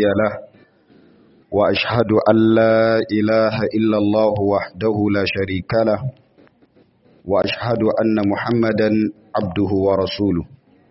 هادي له وأشهد أن لا إله إلا الله وحده لا شريك له وأشهد أن محمدا عبده ورسوله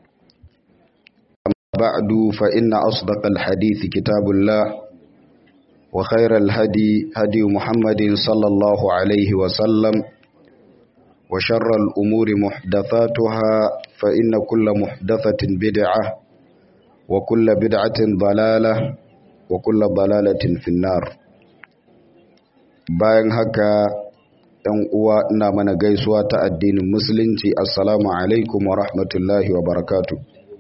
أما بعد فإن أصدق الحديث كتاب الله وخير الهدي هدي محمد صلى الله عليه وسلم وشر الأمور محدثاتها فإن كل محدثة بدعة وكل بدعة ضلالة وكل ضلالة في النار bayan haka ‘yan uwa ina mana gaisuwa ta addinin musulunci assalamu alaikum wa rahmatullahi wa barakatu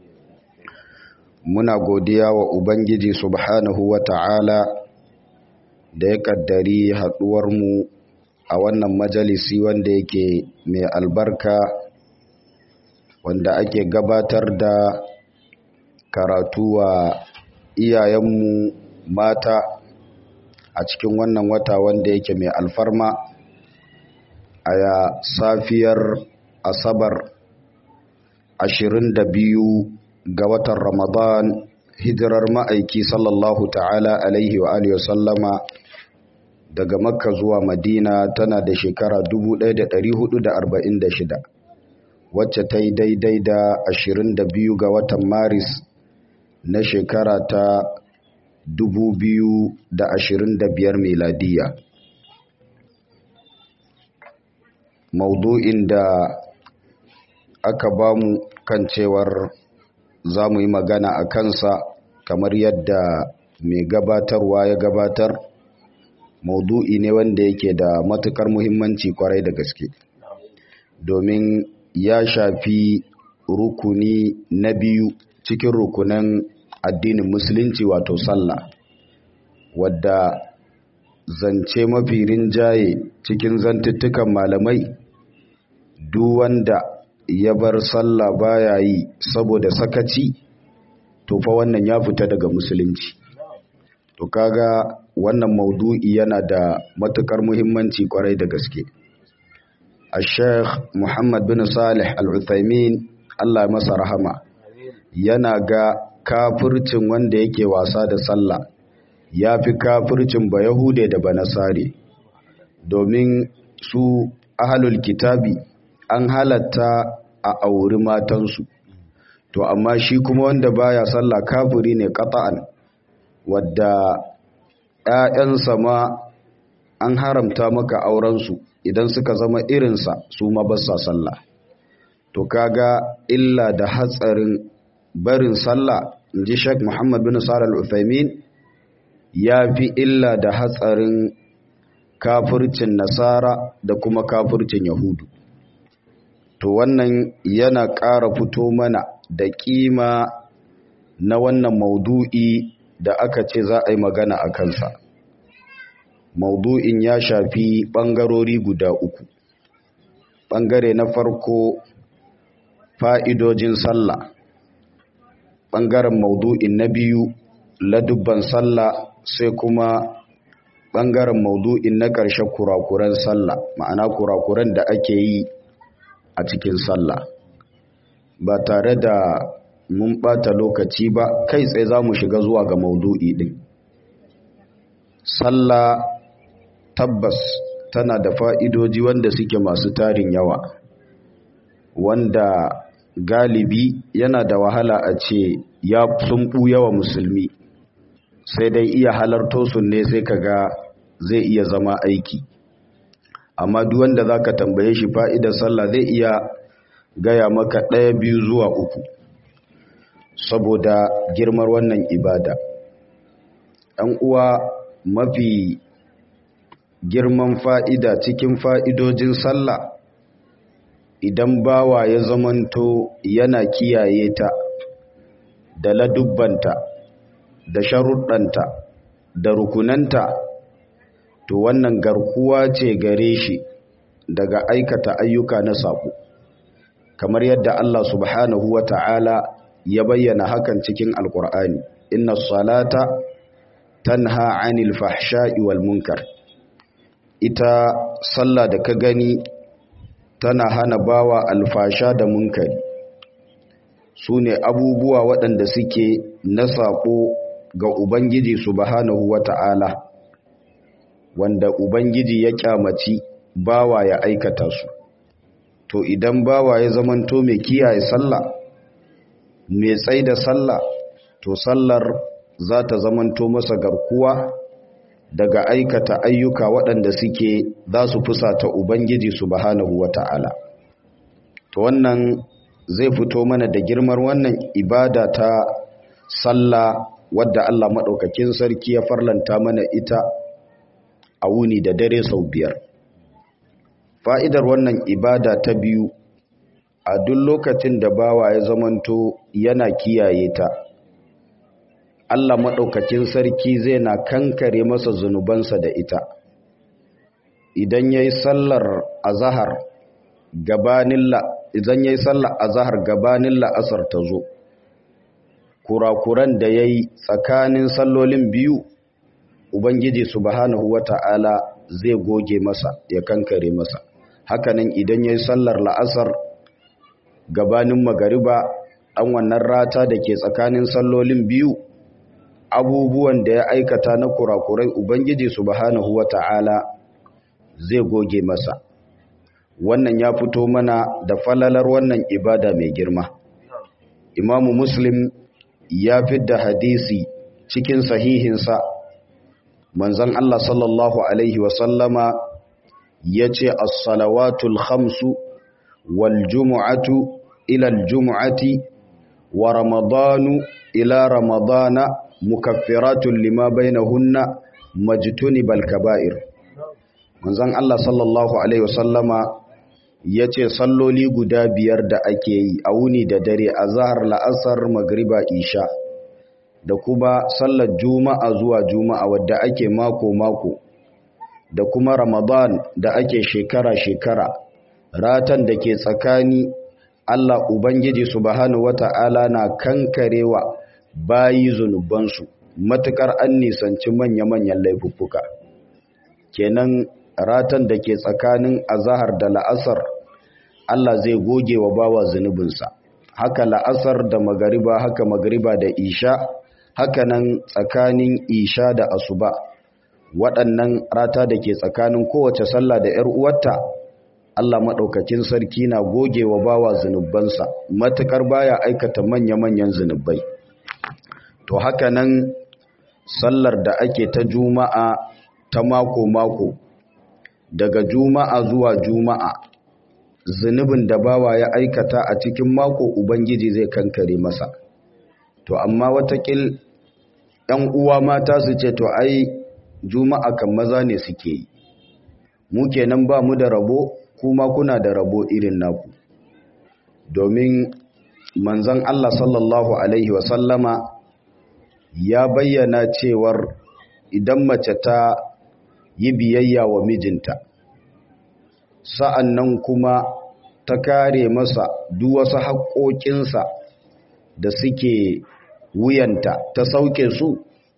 muna godiya wa ubangiji subhanahu wa ta'ala da ya kaddari haɗuwarmu a wannan majalisi wanda yake mai albarka wanda ake gabatar da karatu wa iyayenmu mata a cikin wannan wata wanda yake mai alfarma a safiyar asabar 22 ga watan ramadan hijirar ma'aiki sallallahu ta'ala alaihi wa alihi wasallama daga makka zuwa madina tana da shekara 1446 wacce ta yi daidai da 22 ga watan maris na shekara ta 2025 miladiya maudu'in da aka bamu kan cewar za mu yi magana a kansa kamar yadda mai gabatarwa ya gabatar maudu'i ne wanda yake da matukar muhimmanci kwarai da gaske domin ya shafi rukuni na biyu cikin rukunan addinin musulunci wato sallah wadda zance mafi rinjaye cikin zantuttukan malamai duk wanda ya bar sallah baya yi saboda sakaci to fa wannan ya fita daga musulunci to kaga wannan maudu'i yana da matukar muhimmanci kwarai da gaske al-sheikh muhammad bin salih al-uthaymin allah masa rahama yana ga kafircin wanda yake wasa da sallah ya fi kafircin ba yahude da banasare domin su ahalul kitabi an halatta a auri matansu to amma shi kuma wanda baya sallah kafiri ne qata'an wadda ‘ya'yansa ma an haramta maka aurensu idan suka zama irinsa su ma basa sallah to kaga illa da hatsarin barin sallah in ji sheikh muhammad bin sa'ad al-uthaymin ya fi illa da hatsarin kafircin nasara da kuma kafircin yahudu to wannan yana ƙara fito mana da ƙima na wannan maudu'i da aka ce za a yi magana a kansa maudu'in ya shafi ɓangarori guda uku ɓangare na farko fa'idojin sallah ɓangaren maudu'in na biyu ladubban sallah sai kuma ɓangaren maudu'in na ƙarshe kurakuran sallah ma'ana kurakuran da ake yi a cikin sallah ba tare da mun ɓata lokaci ba kai tsaye za mu shiga zuwa ga maudu'i ɗin sallah tabbas tana da fa'idoji wanda suke masu tarin yawa wanda galibi yana da wahala a ce ya sun yawa musulmi sai dai iya halarto su ne sai kaga zai iya zama aiki amma duk wanda za ka tambaye shi fa'idar sallah zai iya gaya maka ɗaya biyu zuwa uku saboda girmar wannan ibada ɗan uwa mafi girman fa'ida cikin fa'idojin sallah idan bawa ya zamanto yana kiyaye ta da ladubbanta da sharuɗanta da rukunanta to wannan garkuwa ce gare shi daga aikata ayyuka na saƙo kamar yadda Allah subhanahu wa ta'ala ya bayyana hakan cikin alkur'ani inna salata tanha anil fahsha'i wal munkar ita sallah da ka gani tana hana bawa alfasha da munkari su ne abubuwa waɗanda suke na saƙo ga ubangiji subhanahu wata'ala wanda ubangiji ya kyamaci bawa ya aikata su to idan bawa ya zamanto mai kiyaye sallah mai tsaida sallah to sallar za ta zamanto masa garkuwa daga aikata ayyuka waɗanda suke za su fusata ubangiji subhanahu wata'ala to wannan zai fito mana da girmar wannan ibada ta sallah wadda Allah maɗaukakin sarki ya farlanta mana ita a wuni da dare sau biyar fa'idar wannan ibada ta biyu a duk lokacin da bawa ya zamanto yana kiyaye ta Allah maɗaukakin sarki zai na kankare masa zunubansa da ita idan ya yi sallar azahar gabanin idan ya yi sallar azahar gabanin la'asar ta zo kurakuran da ya yi tsakanin sallolin biyu ubangiji subhanahu wata'ala zai goge masa ya kankare masa hakanan idan ya yi sallar la'asar gabanin magariba an wannan rata da ke tsakanin sallolin biyu abubuwan da ya aikata na kurakurai ubangiji subhanahu wata'ala zai goge masa wannan ya fito mana da falalar wannan ibada mai girma imamu muslim ya fidda hadisi cikin sahihinsa manzon Allah sallallahu alaihi wasallama ya ce as-salawatul khamsu wal jumu'atu ila al-jumu'ati wa ramadanu ila ramadana mukaffiratun lima bainahunna majtunibal kaba'ir manzon Allah sallallahu alaihi wasallama yace salloli guda biyar da ake yi a wuni da dare azhar la'asar magriba isha da kuma sallar juma'a zuwa juma'a wadda ake mako mako da kuma ramadan da ake shekara shekara ratan da ke tsakani Allah ubangiji subhanahu wata'ala na kankarewa bayi zunubansu matukar an nisanci manya-manyan laifuffuka kenan ratan da ke tsakanin azahar da la'asar Allah zai goge wa bawa zunubinsa haka la'asar da magariba haka magariba da isha haka nan tsakanin isha da asuba waɗannan rata da ke tsakanin kowace sallah da 'yar uwarta Allah maɗaukakin sarki na goge wa bawa zunubansa matukar baya aikata manya-manyan zunubai to haka nan sallar da ake ta juma'a ta mako-mako daga juma'a zuwa juma'a zunubin da bawa ya aikata a cikin mako ubangiji zai kankare masa to amma watakil ‘yan uwa mata su ce to ai juma'a kan maza ne suke yi mu kenan ba mu da rabo kuma kuna da rabo irin naku domin manzon Allah sallallahu alaihi wasallama ya bayyana cewar idan mace ta yi biyayya wa mijinta sa'an nan kuma ta kare masa duk wasu haƙoƙinsa da suke wuyanta ta sauke su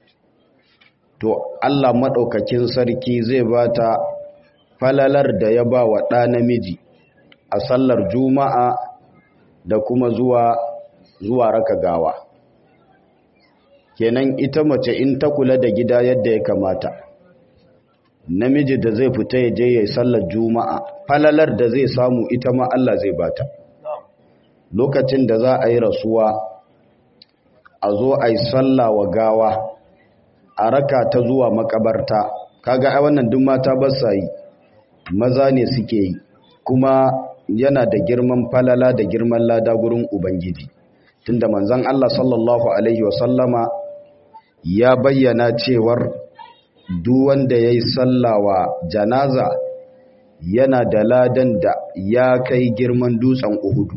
to Allah maɗaukakin sarki zai ba ta falalar da ya ba wa ɗa namiji a sallar juma'a da kuma zuwa zuwa raka gawa kenan ita mace in ta kula da gida yadda ya kamata namiji da zai fita ya je ya yi sallar juma'a falalar da zai samu ita ma Allah zai bata lokacin da za a yi rasuwa a zo a yi sallah wa gawa a raka ta zuwa makabarta kaga ai wannan duk mata ba sa yi maza ne suke yi kuma yana da girman falala da girman lada gurin ubangiji tunda manzon Allah sallallahu alaihi wasallama ya bayyana cewar duk wanda yayi sallawa janaza yana da ladan da ya kai girman dutsen Uhudu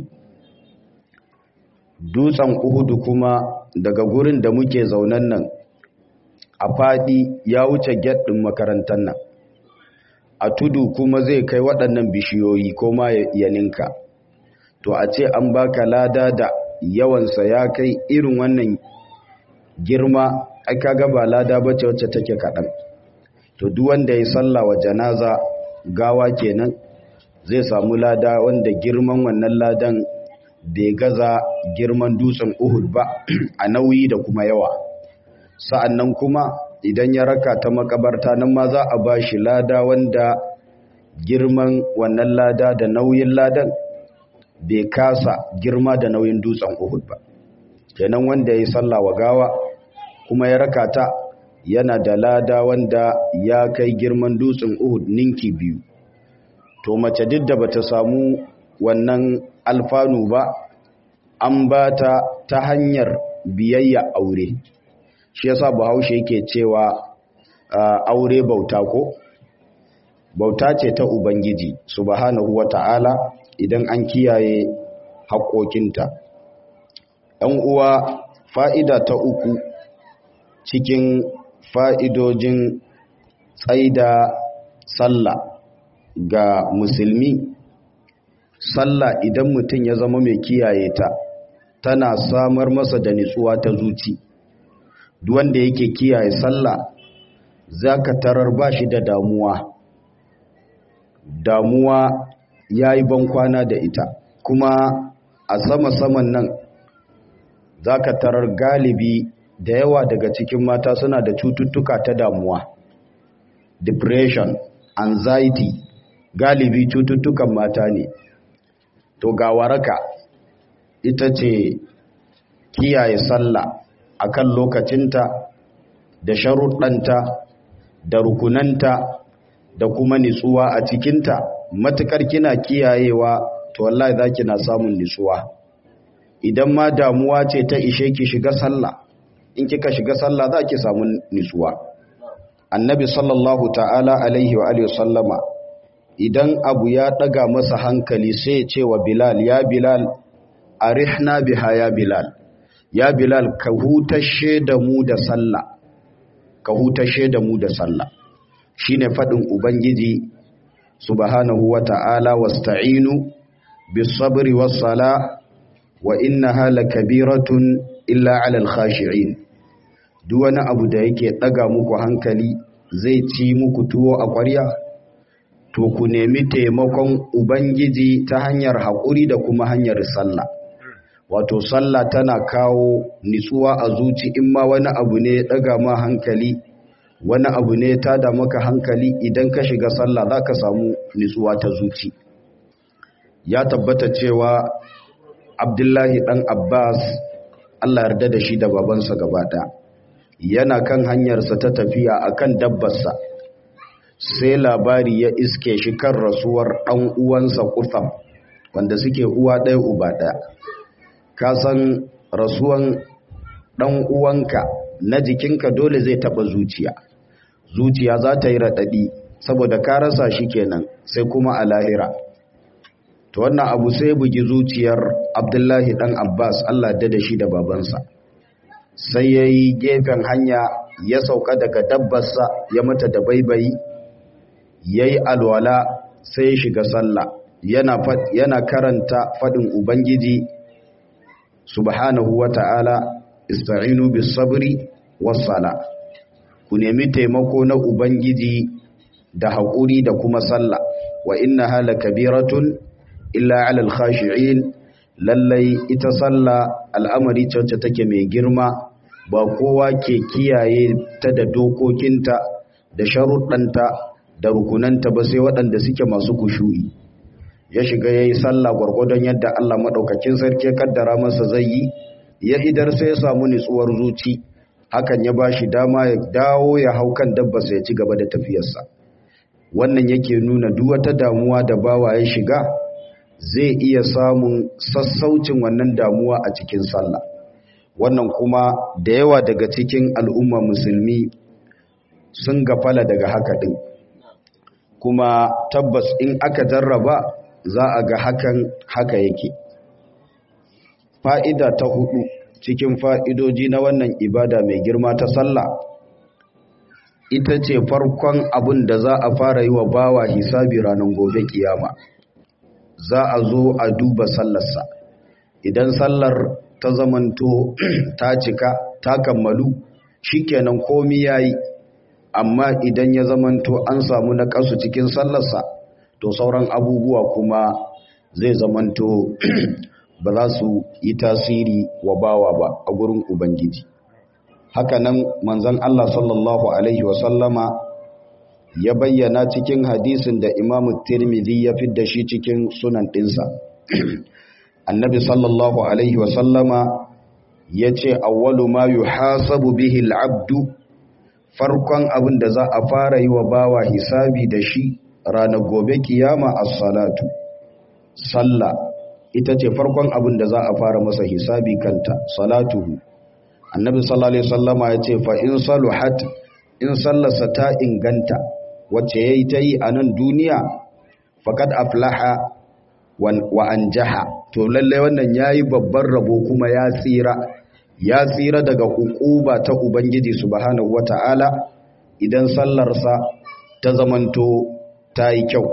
dutsen Uhudu kuma daga gurin da muke zaunan nan a fadi ya wuce gate din makarantar nan a tudu kuma zai kai waɗannan bishiyoyi ko ma ya ninka to a ce an baka lada da yawansa ya kai irin wannan girma ai kaga ba lada bace wacce take kaɗan to duk wanda ya salla wa janaza gawa kenan zai samu lada wanda girman wannan ladan bai gaza girman dutsen Uhud ba a nauyi da kuma yawa sa'annan kuma idan ya raka ta makabarta nan ma za a ba shi lada wanda girman wannan lada da nauyin ladan bai kasa girma da nauyin dutsen Uhud ba kenan wanda ya yi sallah wa gawa kuma ya raka ta yana da lada wanda ya kai girman dutsen Uhud ninki biyu to mace duk da bata samu wannan alfanu ba an ba ta ta hanyar biyayya aure shi yasa bahaushe yake cewa aure bauta ko bauta ce ta ubangiji subhanahu wata'ala idan an kiyaye haƙoƙinta ɗan uwa fa'ida ta uku cikin fa'idojin tsaida sallah ga musulmi sallah idan mutum ya zama mai kiyaye ta tana samar masa da nutsuwa ta zuci wanda yake kiyaye sallah zaka tarar ba shi da damuwa damuwa ya yi bankwana da ita kuma a sama-saman nan zaka tarar galibi da yawa daga cikin mata suna da cututtuka ta damuwa depression anxiety galibi cututtukan mata ne to ga waraka ita ce kiyaye sallah akan lokacinta da sharuɗanta da rukunanta da kuma nitsuwa a cikinta matukar kina kiyayewa to wallahi za na samun nitsuwa idan ma damuwa ce ta ishe ki shiga sallah in kika shiga sallah za ki samu nitsuwa annabi sallallahu ta'ala alaihi wa alihi sallama idan abu ya daga masa hankali sai ya ce wa bilal ya bilal arihna biha ya bilal ya bilal ka hutashe da mu da sallah ka hutashe da mu da sallah shine fadin ubangiji subhanahu wata'ala wasta'inu bis sabri was sala wa innaha lakabiratun illa 'alal khashi'in duk wani abu da yake daga muku hankali zai ci muku tuwo a ƙwarya to ku nemi taimakon ubangiji ta hanyar haƙuri da kuma hanyar sallah wato sallah tana kawo nitsuwa a zuci in ma wani abu ne daga ma hankali wani abu ne ta da maka hankali idan ka shiga sallah za ka samu nitsuwa ta zuci ya tabbata cewa abdullahi dan abbas allah yarda da shi da babansa gaba ɗaya yana kan hanyarsa ta tafiya akan dabbarsa sai labari ya iske shi kan rasuwar ɗan uwansa kutham wanda suke uwa ɗaya uba ɗaya ka san rasuwan ɗan uwanka na jikinka dole zai taɓa zuciya zuciya za ta yi raɗaɗi saboda ka rasa shi kenan sai kuma a lahira to wannan abu sai bugi zuciyar abdullahi ɗan abbas allah da da shi da babansa sai ya yi gefen hanya ya sauka daga dabbarsa ya mata da baibayi ya yi alwala sai ya shiga sallah yana, yana karanta faɗin ubangiji subhanahu wa ta'ala ista'inu bis sabri was sala ku nemi taimako na ubangiji da haƙuri da kuma sallah wa inna hala kabiratun illa alal khashi'in lallai ita sallah al'amari wacce take mai girma ba kowa ke kiyaye ta da dokokinta da sharuɗanta da rukunanta ba sai waɗanda suke masu kushu'i ya shiga ya yi sallah gwargwadon yadda Allah maɗaukakin sarki ya kaddara masa zai yi ya idar sai ya samu nutsuwar zuci hakan ya ba shi dama ya dawo ya hau kan dabbasa ya ci gaba da tafiyarsa wannan yake nuna duk wata damuwa da bawa ya shiga zai iya samun sassaucin wannan damuwa a cikin sallah wannan kuma da yawa daga cikin al'umma musulmi sun gafala daga haka ɗin kuma tabbas in aka jarraba za a ga hakan haka yake fa'ida ta hudu cikin fa'idoji na wannan ibada mai girma ta sallah ita ce farkon abin da za a fara yi wa bawa hisabi ranar gobe kiyama za a zo a duba sallarsa idan sallar ta zamanto ta cika ta kammalu shikenan komi yayi amma idan ya zamanto an samu na kasu cikin sallarsa to sauran abubuwa kuma zai zamanto ba za su yi tasiri wa bawa ba a gurin ubangiji hakanan manzon Allah sallallahu alaihi wasallama ya bayyana cikin hadisin da imamu tirmidhi ya fidda shi cikin sunan ɗinsa annabi sallallahu alaihi wasallama ya ce awwalu ma yuhasabu bihi al'abdu farkon abin da za a fara yi wa bawa hisabi da shi ranar gobe kiyama as-salatu sallah ita ce farkon abin da za a fara masa hisabi kanta salatuhu annabi sallallahu alaihi wasallama ya ce fa in saluhat in sallarsa ta inganta wacce yayi ta yi a nan duniya faqad aflaha wa anjaha to lalle wannan yayi babban rabo kuma ya tsira ya tsira daga hukuba ta ubangiji subhanahu wataala idan sallarsa ta zamanto ta yi kyau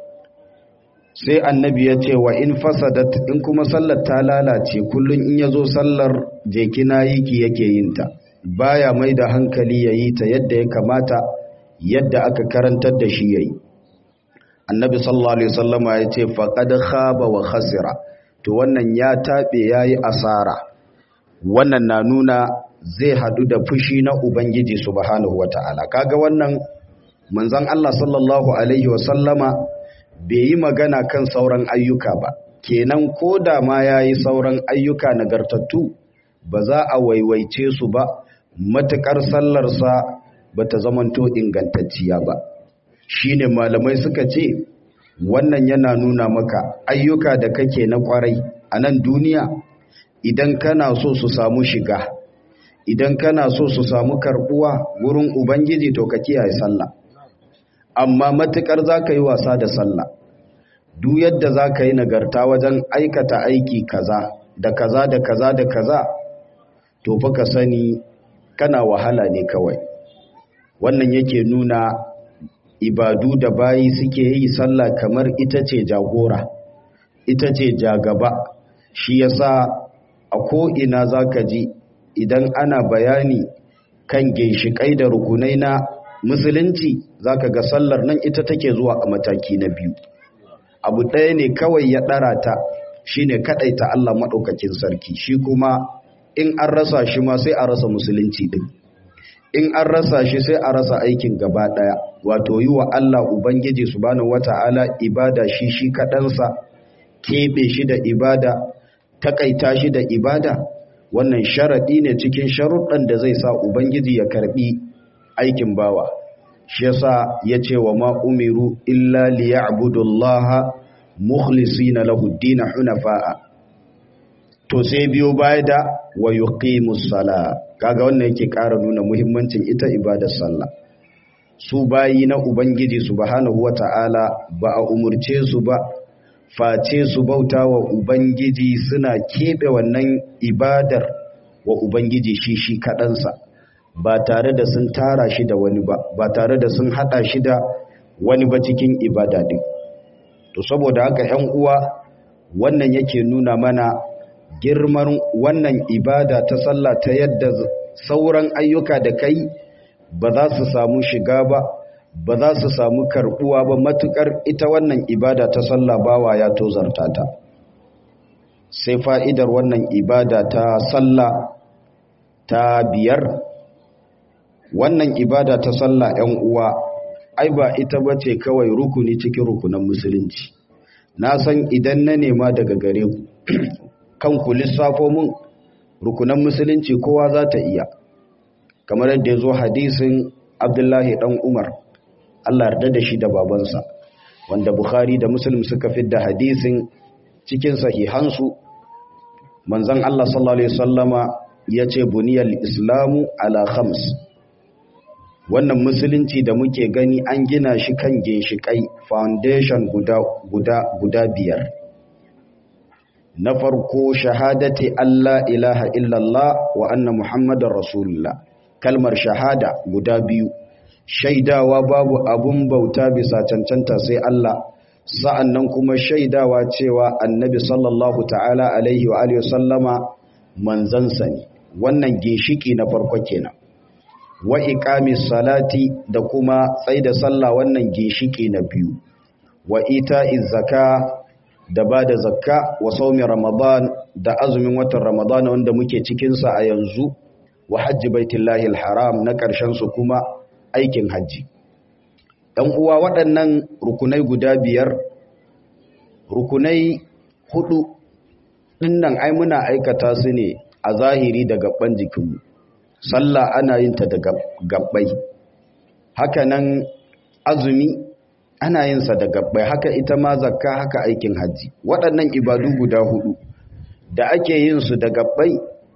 sai annabi ya ce wa in fasadat in kuma sallar ta lalace kullun in yazo sallar jekina yiki yake yin ta baya mai da hankali yayi ta yadda ya kamata yadda aka karantar da shi yayi annabi sallallahu alaihi wasallama ya ce faqad khaba wa khasira to wannan ya tabe yayi asara wannan na nuna zai hadu da fushi na ubangiji subhanahu wataala kaga wannan manzon Allah sallallahu alaihi wasallama bai yi magana kan sauran ayyuka ba kenan ko da ma yayi sauran ayyuka nagartattu ba za a waiwaice su ba matukar sallarsa bata zamanto ingantacciya ba shine malamai suka ce wannan yana nuna maka ayyuka da kake na kwarai a nan duniya idan kana so su samu shiga idan kana so su samu karbuwa wurin ubangiji to ka kiyaye sallah amma matukar za ka yi wasa da sallah duk yadda za ka yi nagarta wajen aikata aiki kaza da kaza da kaza da kaza to fa ka sani kana wahala ne kawai wannan yake nuna ibadu da bayi suke yi sallah kamar ita ce jagora ita ce jagaba shi yasa a ko'ina za ka ji idan ana bayani kan ginshiƙai da rukunai na musulunci za ka ga sallar nan ita take zuwa a mataki na biyu abu ɗaya ne kawai ya ɗara ta shi ne kaɗaita Allah maɗaukakin sarki shi kuma in an rasa shi ma sai a rasa musulunci ɗin in an rasa shi sai a rasa aikin gaba ɗaya wato yi wa Allah Ubangiji subhanahu wata'ala ibada shi shi kaɗansa keɓe shi da ibada takaita shi da ibada wannan sharaɗi ne cikin sharuɗan da zai sa Ubangiji ya karɓi aikin bawa shi yasa ya ce wa ma umiru illa liya'budullaha mukhlisina lahu ad-din hunafa'a to sai biyo baya da wa yuqimus sala kaga wannan yake ƙara nuna muhimmancin ita ibadar sallah su bayi na ubangiji subhanahu wata'ala ba a umurce su ba face su bauta wa ubangiji suna keɓe wannan ibadar wa ubangiji shi shi kaɗansa ba tare da sun tara shi da wani ba ba tare da sun haɗa shi da wani ba cikin ibada din to saboda haka 'yan uwa wannan yake nuna mana girman wannan ibada ta sallah ta yadda sauran ayyuka da kai ba za su samu shiga ba ba za su samu karbuwa ba matukar ita wannan ibada ta sallah bawa ya tozarta ta sai fa'idar wannan ibada ta sallah ta biyar wannan ibada ta sallah ‘yan uwa ai ba ita ba ce kawai rukuni cikin rukunan musulunci na san idan na nema daga gare ku kanku lissafo mun rukunan musulunci kowa za ta iya kamar yadda ya zo hadisin abdullahi dan umar allah yarda da shi da babansa wanda bukhari da muslim suka fidda hadisin cikin sahihansu manzon allah sallallahu alaihi wasallama ya ce buniyar islamu ala khams wannan musulunci da muke gani an gina shi kan ginshiƙai foundation guda, guda, guda biyar na farko shahadati Allah ilaha illallah wa anna muhammadar rasulullah kalmar shahada guda biyu shaidawa babu abun bauta bisa cancanta sai Allah sa'an nan kuma shaidawa cewa annabi sallallahu ta'ala alaihi wa alihi sallama manzansa ne wannan ginshiki na farko kenan wa iqamis salati da kuma tsaida sallah wannan ginshiki na biyu wa ita'iz zaka da bada zakka wa saumi ramadan da azumin watan ramadan wanda muke cikin sa a yanzu wa hajji baitullahi haram na ƙarshen su kuma aikin hajji ɗan uwa waɗannan rukunai guda biyar rukunai hudu ɗinnan ai muna aikata su ne a zahiri da gaban jikinmu sallah ana yin ta da gabbai hakanan azumi ana yin sa da gabbai haka ita ma zakka haka aikin haji waɗannan ibadu guda hudu da ake yin su da gabbai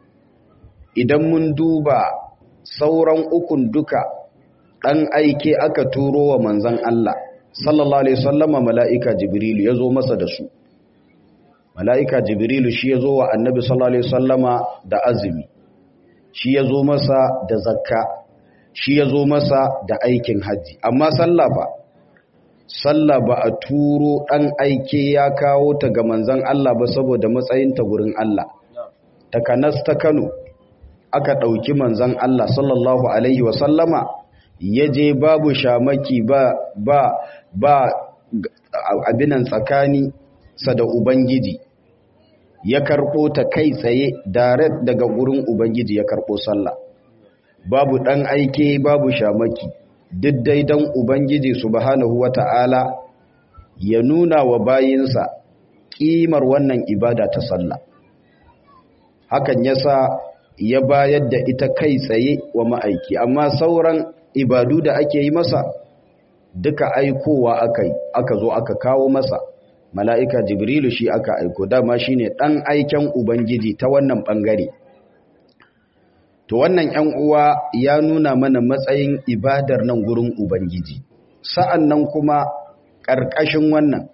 idan mun duba sauran ukun duka dan aike aka turo wa manzon Allah sallallahu alaihi wasallama mala'ika jibrilu yazo masa da su mala'ika jibrilu shi yazo wa annabi sallallahu alaihi wasallama da azumi shi yazo masa da zakka shi yazo masa da aikin haji amma sallah ba sallah ba a turo ɗan aike ya kawo ta ga manzan Allah ba saboda matsayinta gurin Allah. Takanas ta Kano aka ɗauki manzan Allah sallallahu Alaihi wasallama ya je babu shamaki ba ba ba abinan tsakani sa da Ubangiji ya karɓo ta kai tsaye direct daga gurin Ubangiji ya karɓo sallah. Babu ɗan aike babu shamaki. duk daidan Ubangiji subhanahu wa ta'ala ya nuna wa bayinsa ƙimar wannan ibada ta sallah. Hakan ya sa ya bayar da ita kai tsaye wa ma'aiki, amma sauran ibadu da ake yi masa duka aikowa aka yi, aka zo aka kawo masa. Mala'ika Jibrilu shi aka aiko, dama shi ne ɗan aiken Ubangiji ta wannan ɓangare. To wannan ‘yan uwa ya nuna mana matsayin ibadar nan gurin Ubangiji, sa'an nan kuma ƙarƙashin wannan,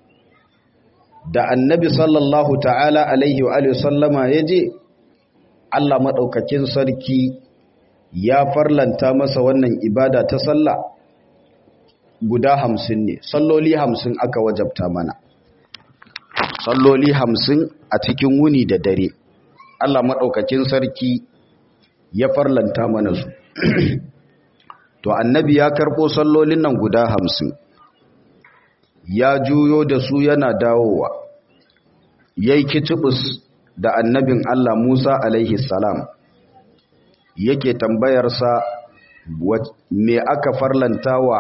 da annabi sallallahu ta'ala alaihi wa sallama ya je, Allah maɗaukakin sarki ya farlanta masa wannan ibada ta sallah guda hamsin ne, salloli hamsin aka wajabta mana. Salloli hamsin a cikin wuni da dare, Allah maɗaukakin sarki ya farlanta mana su to annabi ya karɓo sallolin nan guda hamsin ya juyo da su yana dawowa ya yi kicibus da annabin Allah Musa alaihi salam yake tambayarsa me aka farlanta wa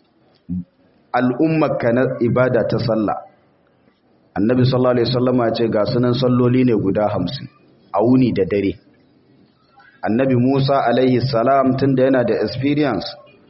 al'ummarka na ibada ta sallah annabi sallallahu alaihi wasallama ce ga sunan salloli ne guda hamsin a wuni da dare annabi Musa alaihi salam tunda yana da experience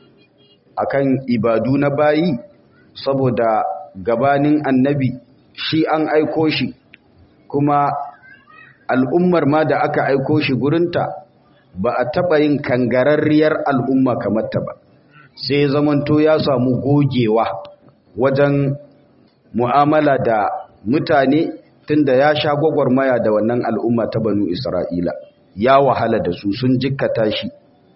akan ibadu na bayi saboda gabanin annabi shi an aiko shi kuma al'ummar ma da aka aiko shi gurinta ba a taɓa yin kangararriyar al'umma kamar ta ba sai zamanto ya samu gogewa wajen mu'amala da mutane tunda ya sha gwagwarmaya da wannan al'umma ta banu isra'ila ya wahala da su sun jikkata shi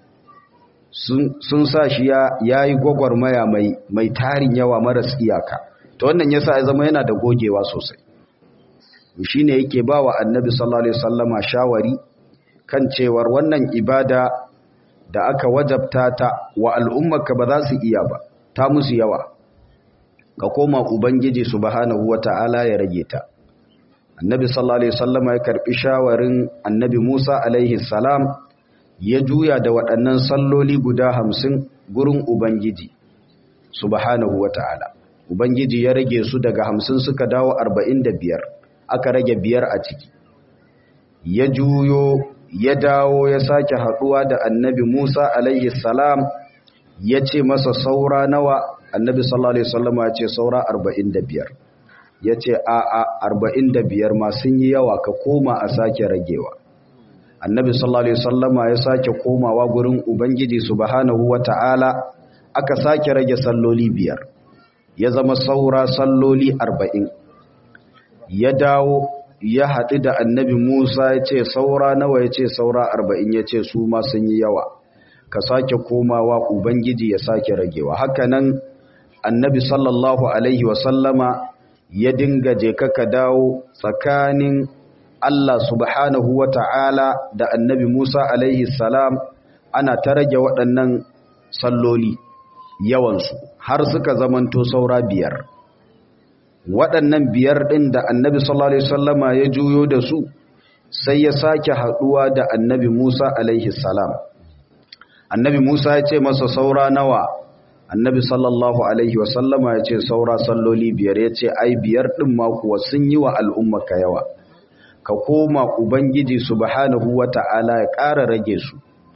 sun sa shi ya yi gwagwarmaya mai tarin yawa maras iyaka ta wannan yasa ya zama yana da gogewa sosai shi ne yake ba wa annabi sallallahu alaihi wasallama shawari kan cewar wannan ibada da aka wajabta ta wa al'ummarka ba za su iya ba ta musu yawa ka koma ubangiji subhanahu wata'ala ya rage ta annabi sallallahu alaihi wasallama ya karbi shawarin annabi Musa alaihi salam ya juya da waɗannan salloli guda hamsin gurin ubangiji subhanahu wata'ala ubangiji ya rage su daga hamsin suka dawo arba'in da biyar aka rage biyar a ciki ya juyo ya dawo ya sake haɗuwa da annabi Musa alaihi salam ya ce masa saura nawa annabi sallallahu alaihi wasallama ya ce saura arba'in da biyar ya ce a a arba'in da biyar ma sun yi yawa ka koma a sake ragewa annabi sallallahu alaihi wasallama ya sake komawa gurin ubangiji subhanahu wata'ala aka sake rage salloli biyar ya zama saura salloli arba'in ya dawo ya haɗu da annabi musa ya ce saura nawa ya ce saura arba'in ya ce su ma sun yi yawa ka sake komawa ubangiji ya sake ragewa hakanan annabi sallallahu alaihi wasallama ya dinga je ka dawo tsakanin Allah subhanahu wa ta'ala da annabi Musa alaihi salam ana ta rage waɗannan salloli yawansu har suka zamanto saura biyar. Waɗannan biyar ɗin da annabi sallallahu Alaihi wasallama ya juyo da su sai ya sake haɗuwa da annabi Musa alaihi salam annabi Musa ya ce masa saura nawa annabi sallallahu alaihi wasallama ya ce saura salloli biyar ya ce ai biyar ɗin ma kuwa sun yi wa al'umma ka yawa ka koma ubangiji subhanahu wata'ala ya ƙara rage su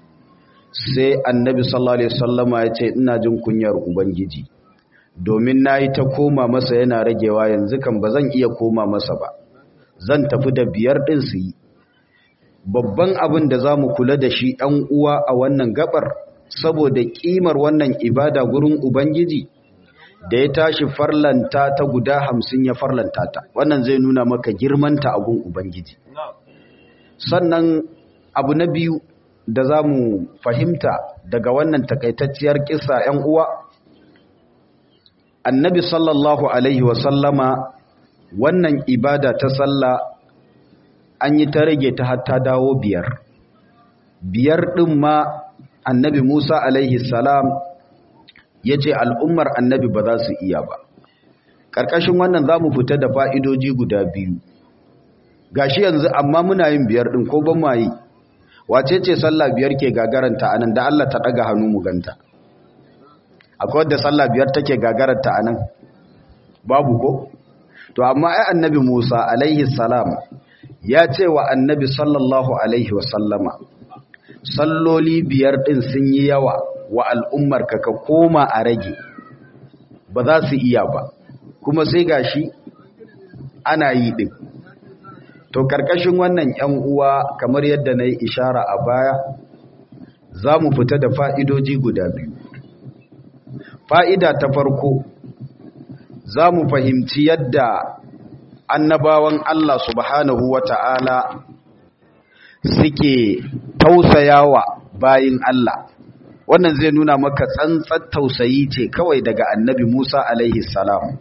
sai annabi sallallahu alaihi wasallama ya ce ina jin kunyar ubangiji domin na yi ta koma masa yana ragewa yanzu kan ba zan iya koma masa ba zan tafi da biyar ɗin su yi babban abin da za mu kula da shi ɗan uwa a wannan gabar saboda ƙimar wannan ibada gurin ubangiji da ya tashi farlanta ta guda hamsin ya farlanta ta wannan zai nuna maka girmanta a gun ubangiji sannan abu na biyu da za mu fahimta daga wannan takaitacciyar kisa 'yan uwa annabi sallallahu alaihi wasallama wannan ibada ta sallah an yi ta rage ta hatta dawo biyar biyar ɗin ma annabi musa alaihi salam ya ce al'ummar annabi ba za su iya ba ƙarƙashin wannan za mu fita da fa'idoji guda biyu gashi yanzu amma muna yin biyar ɗin ko ban ma yi wace ce sallah biyar ke gagaranta anan da Allah ta ɗaga hannu mu ganta akwai wadda sallah biyar take gagaranta anan babu ko to amma ai annabi Musa alaihi salam ya ce wa annabi sallallahu alaihi wasallama salloli biyar din sun yi yawa wa al'ummar ka ka koma a rage ba za su iya ba kuma sai gashi ana yi din to karkashin wannan yan uwa kamar yadda na yi ishara a baya za mu fita da fa'idoji guda biyu fa'ida ta farko za mu fahimci yadda annabawan Allah subhanahu wa ta'ala suke tausayawa bayin Allah wannan zai nuna maka tsantsar tausayi ce kawai daga annabi Musa alaihi salam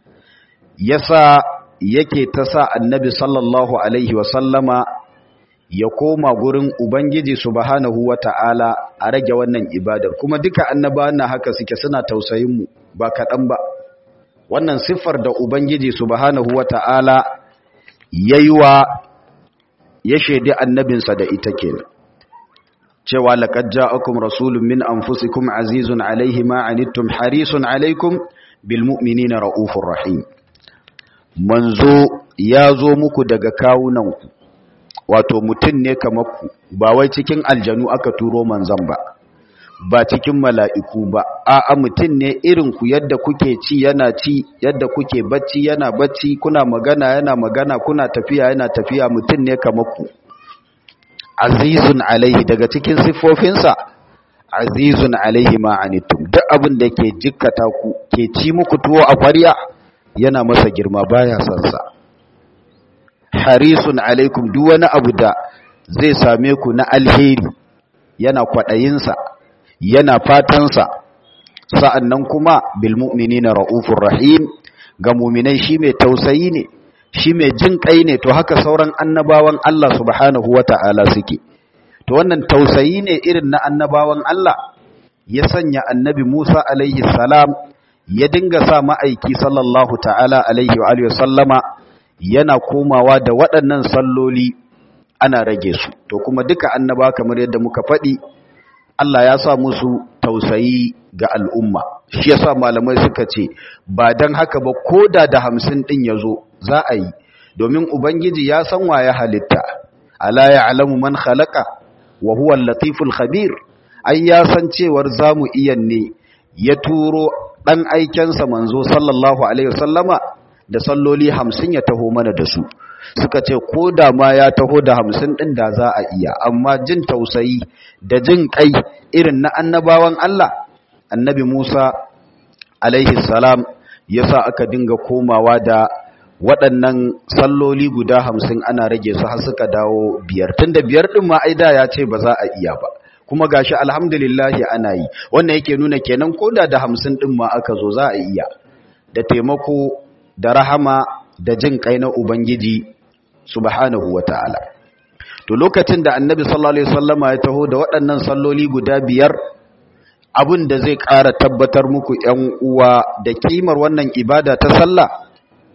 yasa yake ta sa annabi sallallahu alaihi wasallama ya koma gurin ubangiji subhanahu wata'ala a rage wannan ibadar kuma duka annabawan na haka suke suna tausayin mu ba kaɗan ba wannan siffar da ubangiji subhanahu wata'ala yayiwa ya shaidi annabinsa da ita kenan cewa laqad ja'akum rasulun min anfusikum azizun alaihi ma anittum harisun alaikum bil mu'minina raufur rahim manzo ya zo muku daga kawunanku wato mutum ne kamar ku ba wai cikin aljanu aka turo manzon ba ba cikin mala'iku ba a'a mutum ne irin ku yadda kuke ci yana ci yadda kuke bacci yana bacci kuna magana yana magana kuna tafiya yana tafiya mutum ne kamar ku azizun alaihi daga cikin siffofinsa azizun alaihi ma'anittum duk abin da ke jikkata ku ke ci muku tuwo a kwarya yana masa girma baya son sa harisun alaikum duk wani abu da zai same ku na alheri yana kwaɗayinsa yana fatansa sa'annan kuma bil mu'minina raufur rahim ga mu'minai shi mai tausayi ne shi mai jin kai ne to haka sauran annabawan Allah subhanahu wata'ala suke to wannan tausayi ne irin na annabawan Allah ya sanya annabi Musa alaihi salam ya dinga sa ma'aiki sallallahu ta'ala alaihi wa alihi sallama yana komawa da waɗannan salloli ana rage su to kuma duka annaba kamar yadda muka faɗi Allah ya sa musu tausayi ga al'umma shi yasa malamai suka ce ba dan haka ba koda da hamsin ɗin ya zo za a yi domin ubangiji ya san wa ya halitta ala ya'lamu man khalaqa wa huwa al-latiful khabir ai ya san cewar zamu iya ne ya turo dan aikensa manzo sallallahu alaihi wasallama da salloli hamsin ya taho mana da su suka ce ko da ma ya taho da hamsin ɗin da za a iya amma jin tausayi da jin kai irin na annabawan Allah annabi Musa alaihi salam ya sa aka dinga komawa da waɗannan salloli guda hamsin ana rage su har suka dawo biyar tun da biyar ɗin ma aida ya ce ba za a iya ba kuma gashi alhamdulillahi ana yi wannan yake nuna kenan ko da da hamsin ɗin ma aka zo za a iya da taimako da rahama da jin kai na ubangiji subhanahu wata'ala to lokacin da annabi sallallahu alaihi wasallama ya taho da waɗannan salloli guda biyar abin da zai ƙara tabbatar muku ƴan uwa da kimar wannan ibada ta sallah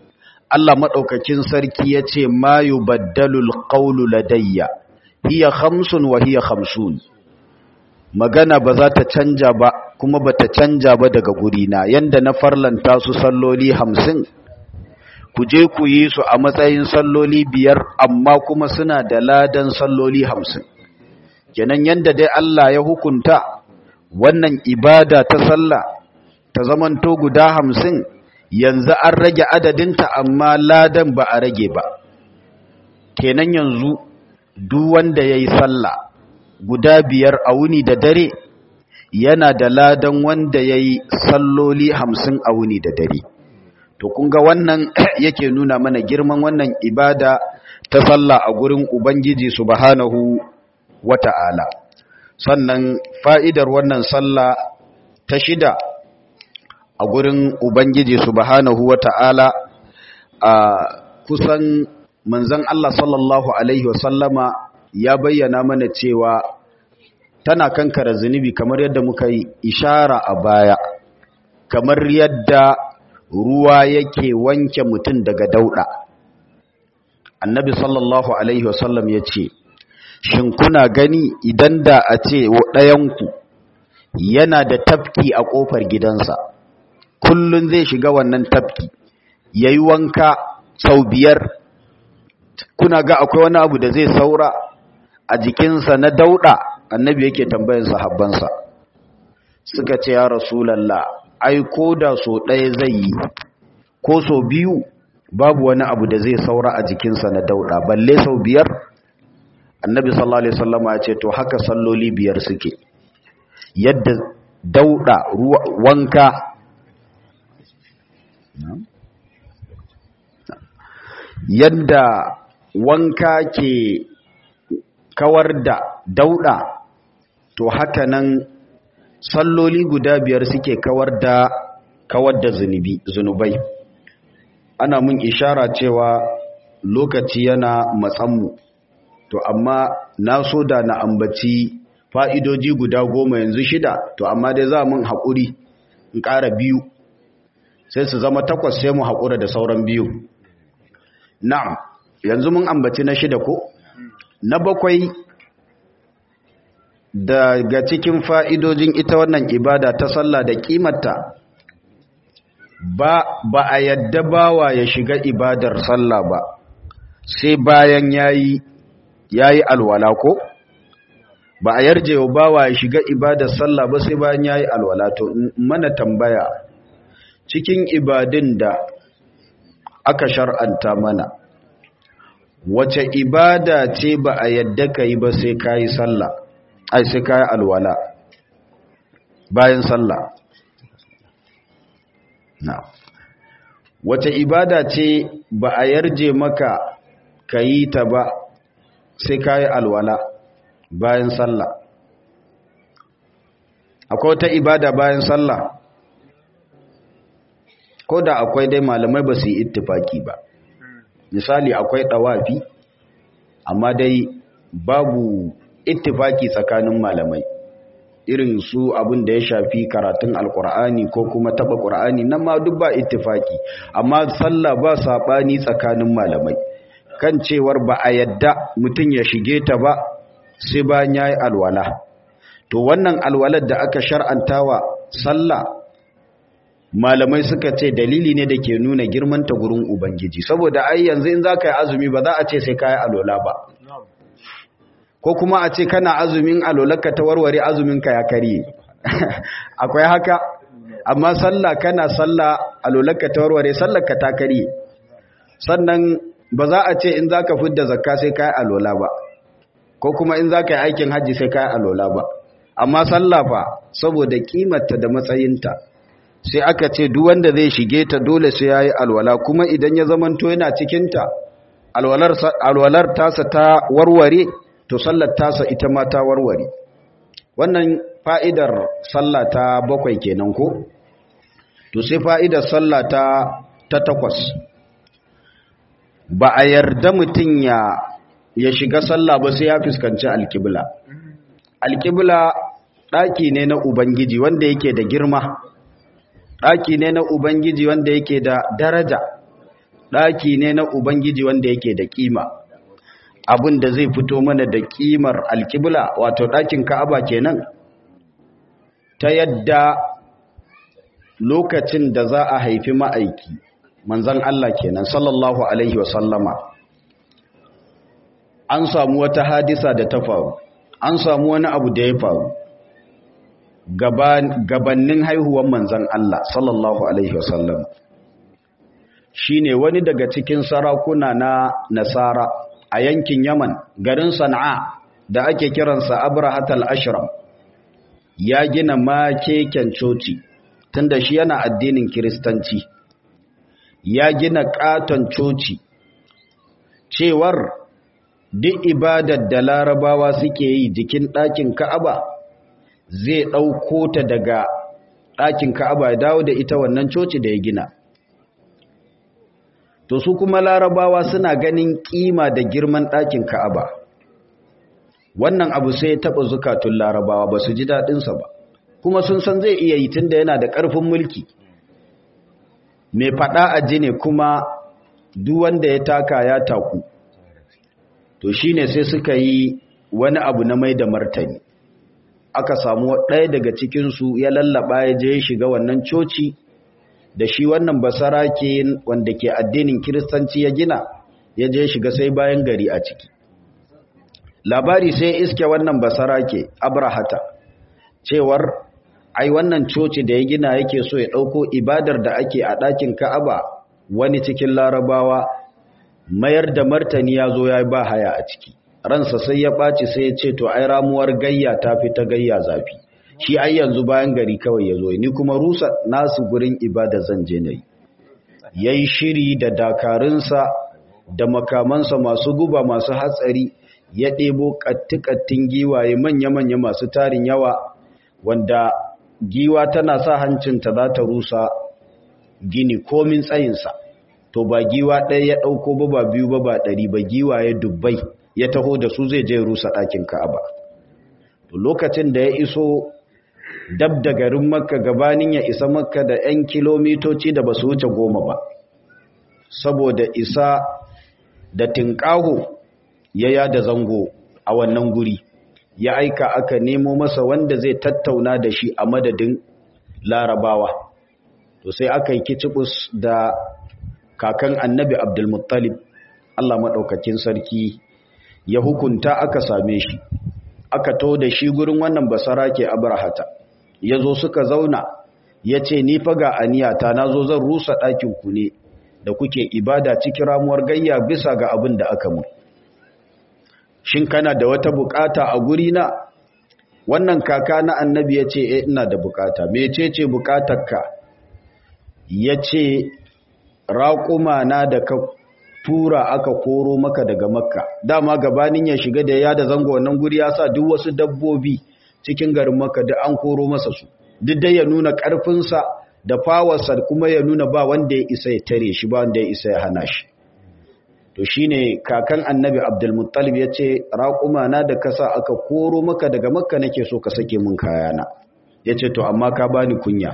Allah maɗaukakin sarki ya ce ma yi baddalul ƙaunu ladayya hiya hamsin wa hiya hamsin magana ba za ta canja ba kuma ba ta canja ba daga gurina yanda na farlanta su salloli hamsin ku je ku yi su a matsayin salloli biyar amma kuma suna da ladan salloli hamsin kenan yanda dai Allah ya hukunta wannan ibada ta sallah ta zamanto guda hamsin yanzu an rage adadinta amma ladan ba a rage ba kenan yanzu duk wanda ya yi sallah guda biyar a wuni da dare yana da ladan wanda ya yi salloli hamsin a wuni da dare to kunga wannan yake nuna mana girman wannan ibada ta sallah a gurin ubangiji subhanahu wata'ala sannan fa'idar wannan sallah ta shida a gurin ubangiji subhanahu wata'ala a kusan manzon Allah sallallahu alaihi wasallama ya bayyana mana cewa tana kankara zunubi kamar yadda muka yi ishara a baya kamar yadda ruwa yake wanke mutum daga dauda annabi sallallahu alaihi wasallam ya ce shin kuna gani idan da a ce ɗayanku yana da tafki a ƙofar gidansa kullum zai shiga wannan tafki ya yi wanka sau biyar kuna ga akwai wani abu da zai saura a jikinsa na dauɗa annabi yake tambayin sahabbansa suka ce ya rasulallah ai ko da so ɗaya zai yi ko so biyu babu wani abu da zai saura a jikinsa na dauɗa balle sau biyar annabi sallallahu alaihi wasallama ya ce to haka salloli biyar suke yadda dauɗa wanka yadda wanka ke kawar da dauɗa to haka nan salloli guda biyar suke kawar da kawar da zunubi zunubai ana mun ishara cewa lokaci yana matsanmu to amma na so da na ambaci fa'idoji guda goma yanzu shida to amma dai za mun haƙuri in ƙara biyu sai su zama takwas sai mu haƙura da sauran biyu na'am yanzu mun ambaci na shida ko na bakwai daga cikin fa'idojin ita wannan ibada ta sallah da ƙimarta ba ba a yadda bawa ya shiga ibadar sallah ba sai bayan yayi yayi alwala ko ba a yarje wa bawa ya shiga ibadar sallah ba sai bayan yayi alwala to mana tambaya cikin ibadin da aka shar'anta mana wace ibada ce ba a yadda ka yi ba sai ka yi sallah ai sai ka yi alwala bayan sallah na wace ibada ce ba a yarje maka ka yi ta ba sai ka yi alwala bayan sallah akwai wata ibada bayan sallah ko da akwai dai malamai ba su yi ittifaki ba misali akwai ɗawafi amma dai babu ittifaki tsakanin malamai irin su abin da ya shafi karatun alkur'ani ko kuma taba qur'ani nan ma duk ba ittifaki amma sallah ba sabani tsakanin malamai kan cewar ba a yadda mutum ya shige ta ba sai bayan yayi alwala to wannan alwalar da aka shar'antawa sallah malamai suka ce dalili ne da ke nuna girmanta gurin ubangiji saboda ai yanzu in za ka yi azumi ba za a ce sai ka yi alola ba ko kuma a ce kana azumin alolarka ta warware azuminka ya karye akwai haka amma sallah kana sallah alolarka ta warware sallarka ta karye sannan ba za a ce in za ka fidda zakka sai ka yi alola ba ko kuma in za ka yi aikin hajji sai ka yi alola ba amma sallah fa saboda kimarta da matsayinta sai aka ce duk wanda zai shige ta dole sai yayi alwala kuma idan ya zamanto yana cikin ta alwalar alwalar tasa ta warware to sallar tasa ita ma ta warware wannan fa'idar sallah ta bakwai kenan ko to sai fa'idar sallah ta ta takwas ba a yarda mutun ya ya shiga sallah ba sai ya fuskanci alkibla alkibla daki ne na ubangiji wanda yake da girma ɗaki ne na Ubangiji wanda yake da daraja ɗaki ne na ubangiji wanda yake da kima abin da zai fito mana da kimar alkibla wato ɗakin ka'aba kenan ta yadda lokacin da za a haifi ma'aiki manzan Allah kenan sallallahu alaihi wasallama an samu wata hadisa da ta faru an samu wani abu da ya faru gabannin haihuwan manzan Allah sallallahu alaihi wasallama shine wani daga cikin sarakuna na nasara a yankin yaman garin sana'a da ake kiransa abrahat al-ashram ya gina makeken coci tunda shi yana addinin kiristanci ya gina katon coci cewar duk ibadar da larabawa suke yi jikin ɗakin ka'aba zai ɗauko ta daga ɗakin ka'aba ya dawo da ita wannan coci da ya gina to su kuma larabawa suna ganin kima da girman ɗakin ka'aba wannan abu sai ya taɓa zukatun larabawa ba su ji daɗinsa ba kuma sun san zai iya yi tunda yana da ƙarfin mulki mai faɗa a jini kuma duk wanda ya taka ya taku to shine sai suka yi wani abu na mai da martani aka samu ɗaya daga cikinsu ya lallaba ya je shiga wannan coci da shi wannan basarake wanda ke addinin kiristanci ya gina ya je shiga sai bayan gari a ciki labari sai iske wannan basarake abrahata cewar ai wannan coci da ya gina yake so ya ɗauko ibadar da ake a ɗakin ka'aba wani cikin larabawa mayar da martani ya zo ya ba haya a ciki ransa sai ya ɓaci sai ya ce to ai ramuwar gayya ta fi ta gayya zafi shi ai yanzu bayan gari kawai ya zo ni kuma rusa nasu gurin ibada zan je na yi ya yi shiri da dakarunsa da makamansa masu guba masu hatsari ya ɗebo ƙatti-ƙattin giwaye manya-manya masu tarin yawa wanda giwa tana sa hancinta za ta rusa gini komin tsayinsa to ba giwa ɗaya ya ɗauko ba ba biyu ba ba ɗari ba giwaye dubbai ya taho da su zai je rusa ɗakin ka'aba to lokacin da ya iso dab da garin makka gabanin ya isa makka da 'yan kilomitoci da ba su wuce goma ba saboda isa da tinƙaho ya yada zango a wannan guri ya aika aka nemo masa wanda zai tattauna da shi a madadin larabawa to sai aka yi kicibus da kakan annabi abdulmuttalib allah maɗaukakin sarki ya hukunta aka same shi aka to da shi gurin wannan basara ke abrahata ya zo suka zauna ya ce ni faga aniyata na zo zan rusa ɗakinku ne da kuke ibada cikin ramuwar gayya bisa ga abin da aka mu shin kana da wata bukata a guri na wannan kaka na annabi ya ce e ina da bukata mece ce bukatarka ya ce raƙuma na da ka tura aka koro maka daga makka dama gabanin ya shiga da ya da zango wannan guri ya sa duk wasu dabbobi cikin garin makka duk an koro masa su duk dai ya nuna ƙarfinsa da fawarsa kuma ya nuna ba wanda ya isa ya tare shi ba wanda ya isa ya hana shi to shine kakan annabi abdulmuttalib ya ce raƙuma na da kasa aka koro maka daga makka nake so ka sake mun kayana ya ce to amma ka bani kunya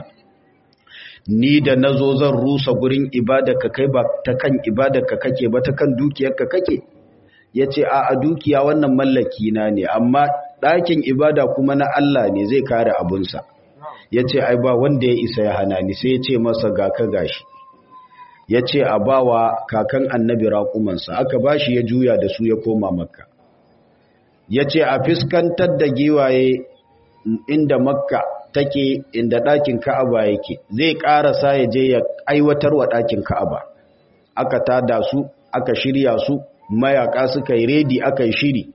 ni da na zo zan rusa gurin ka kai ba ta kan ka kake ba ta kan dukiyarka kake ya ce a a dukiya wannan mallaki na ne amma ɗakin ibada kuma na Allah ne zai kare abunsa ya ce ai ba wanda ya isa ya hana ni sai ya ce masa ga ka gashi ya ce a bawa kakan annabi raƙumansa aka ba shi ya juya da su ya koma makka ya ce a fiskantar da giwaye inda makka take inda ɗakin ka'aba yake zai ƙarasa ya je ya aiwatar wa ɗakin ka'aba aka tada su aka shirya su mayaka suka yi redi aka yi shiri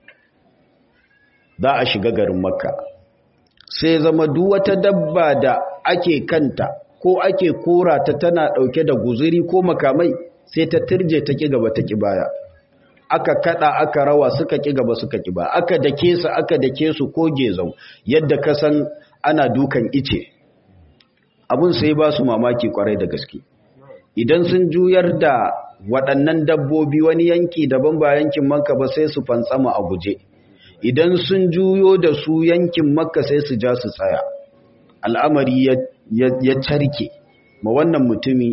za a shiga garin makka sai zama duk wata dabba da ake kanta ko ake kora ta tana ɗauke da guzuri ko makamai sai ta turje ta ƙi gaba ta ƙi baya aka kada aka rawa suka ƙi gaba suka ƙi ba aka dake su aka dake su ko gezau yadda ka san ana dukan ice abun sai ba su mamaki kwarai da gaske idan sun juyar da waɗannan dabbobi wani yanki daban ba yankin makka ba sai su fantsama a guje idan sun juyo da su yankin makka sai su ja su tsaya al'amari ya carke ma wannan mutumi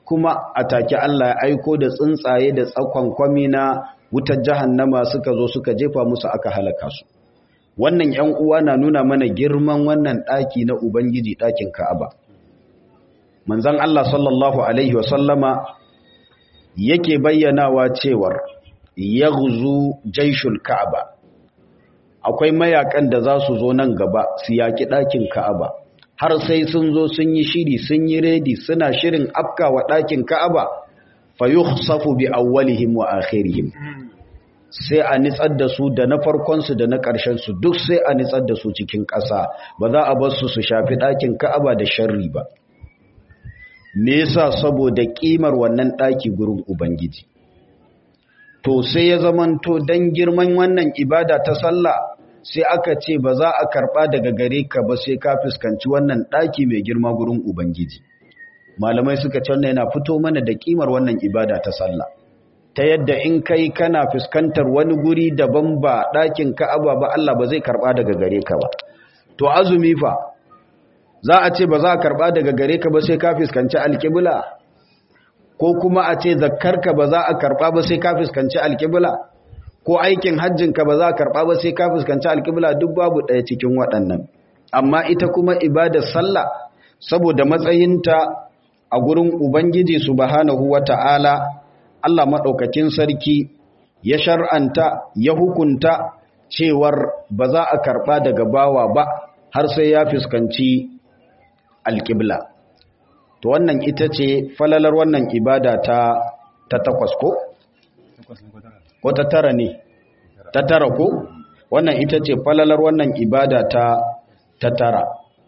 kuma a take Allah ya aiko da tsuntsaye da tsakon kwami na wutar jahannama suka zo suka jefa musu aka halaka su wannan ‘yan uwa na nuna mana girman wannan ɗaki na Ubangiji ɗakin Ka'aba. Manzan Allah sallallahu Alaihi wasallama yake bayyanawa cewar ya guzu jaishul Ka'aba. Akwai mayakan da za su zo nan gaba su yaƙi ɗakin Ka'aba, har sai sun zo sun yi shiri sun yi redi suna shirin afka wa ɗakin Ka'aba, fa yi safu bi awwalihim wa akhirihim. sai a nitsar da su da na farkonsu da na ƙarshensu duk sai a nitsar da su cikin ƙasa ba za a bar su su shafi ɗakin ka'aba da sharri ba me yasa saboda ƙimar wannan ɗaki gurin ubangiji to sai ya zamanto don girman wannan ibada ta sallah sai aka ce ba za a karɓa daga gare ka ba sai ka fuskanci wannan ɗaki mai girma gurin ubangiji malamai suka ce wannan yana fito mana da ƙimar wannan ibada ta sallah ta yadda in kai kana fuskantar wani guri daban ba ɗakin ka'aba ba Allah ba zai karɓa daga gare ka ba to azumi fa za a ce ba za a karɓa daga gare ka ba sai ka fuskanci alƙibla ko kuma a ce zakkarka ba za a karɓa ba sai ka fuskanci alƙibla ko aikin hajjinka ba za a karɓa ba sai ka fuskanci alƙibla duk babu ɗaya cikin waɗannan amma ita kuma ibadar sallah saboda matsayinta a gurin ubangiji subhanahu wata'ala Allah maɗaukakin sarki ya shar'anta ya hukunta cewar ba za a karɓa daga bawa ba har sai ya fuskanci alƙibla. To wannan ita ce falalar wannan ibada ta, ta takwas ko? Ko ta tara ne? Ta tara ko? Wannan ita ce falalar wannan ibada ta, ta tara.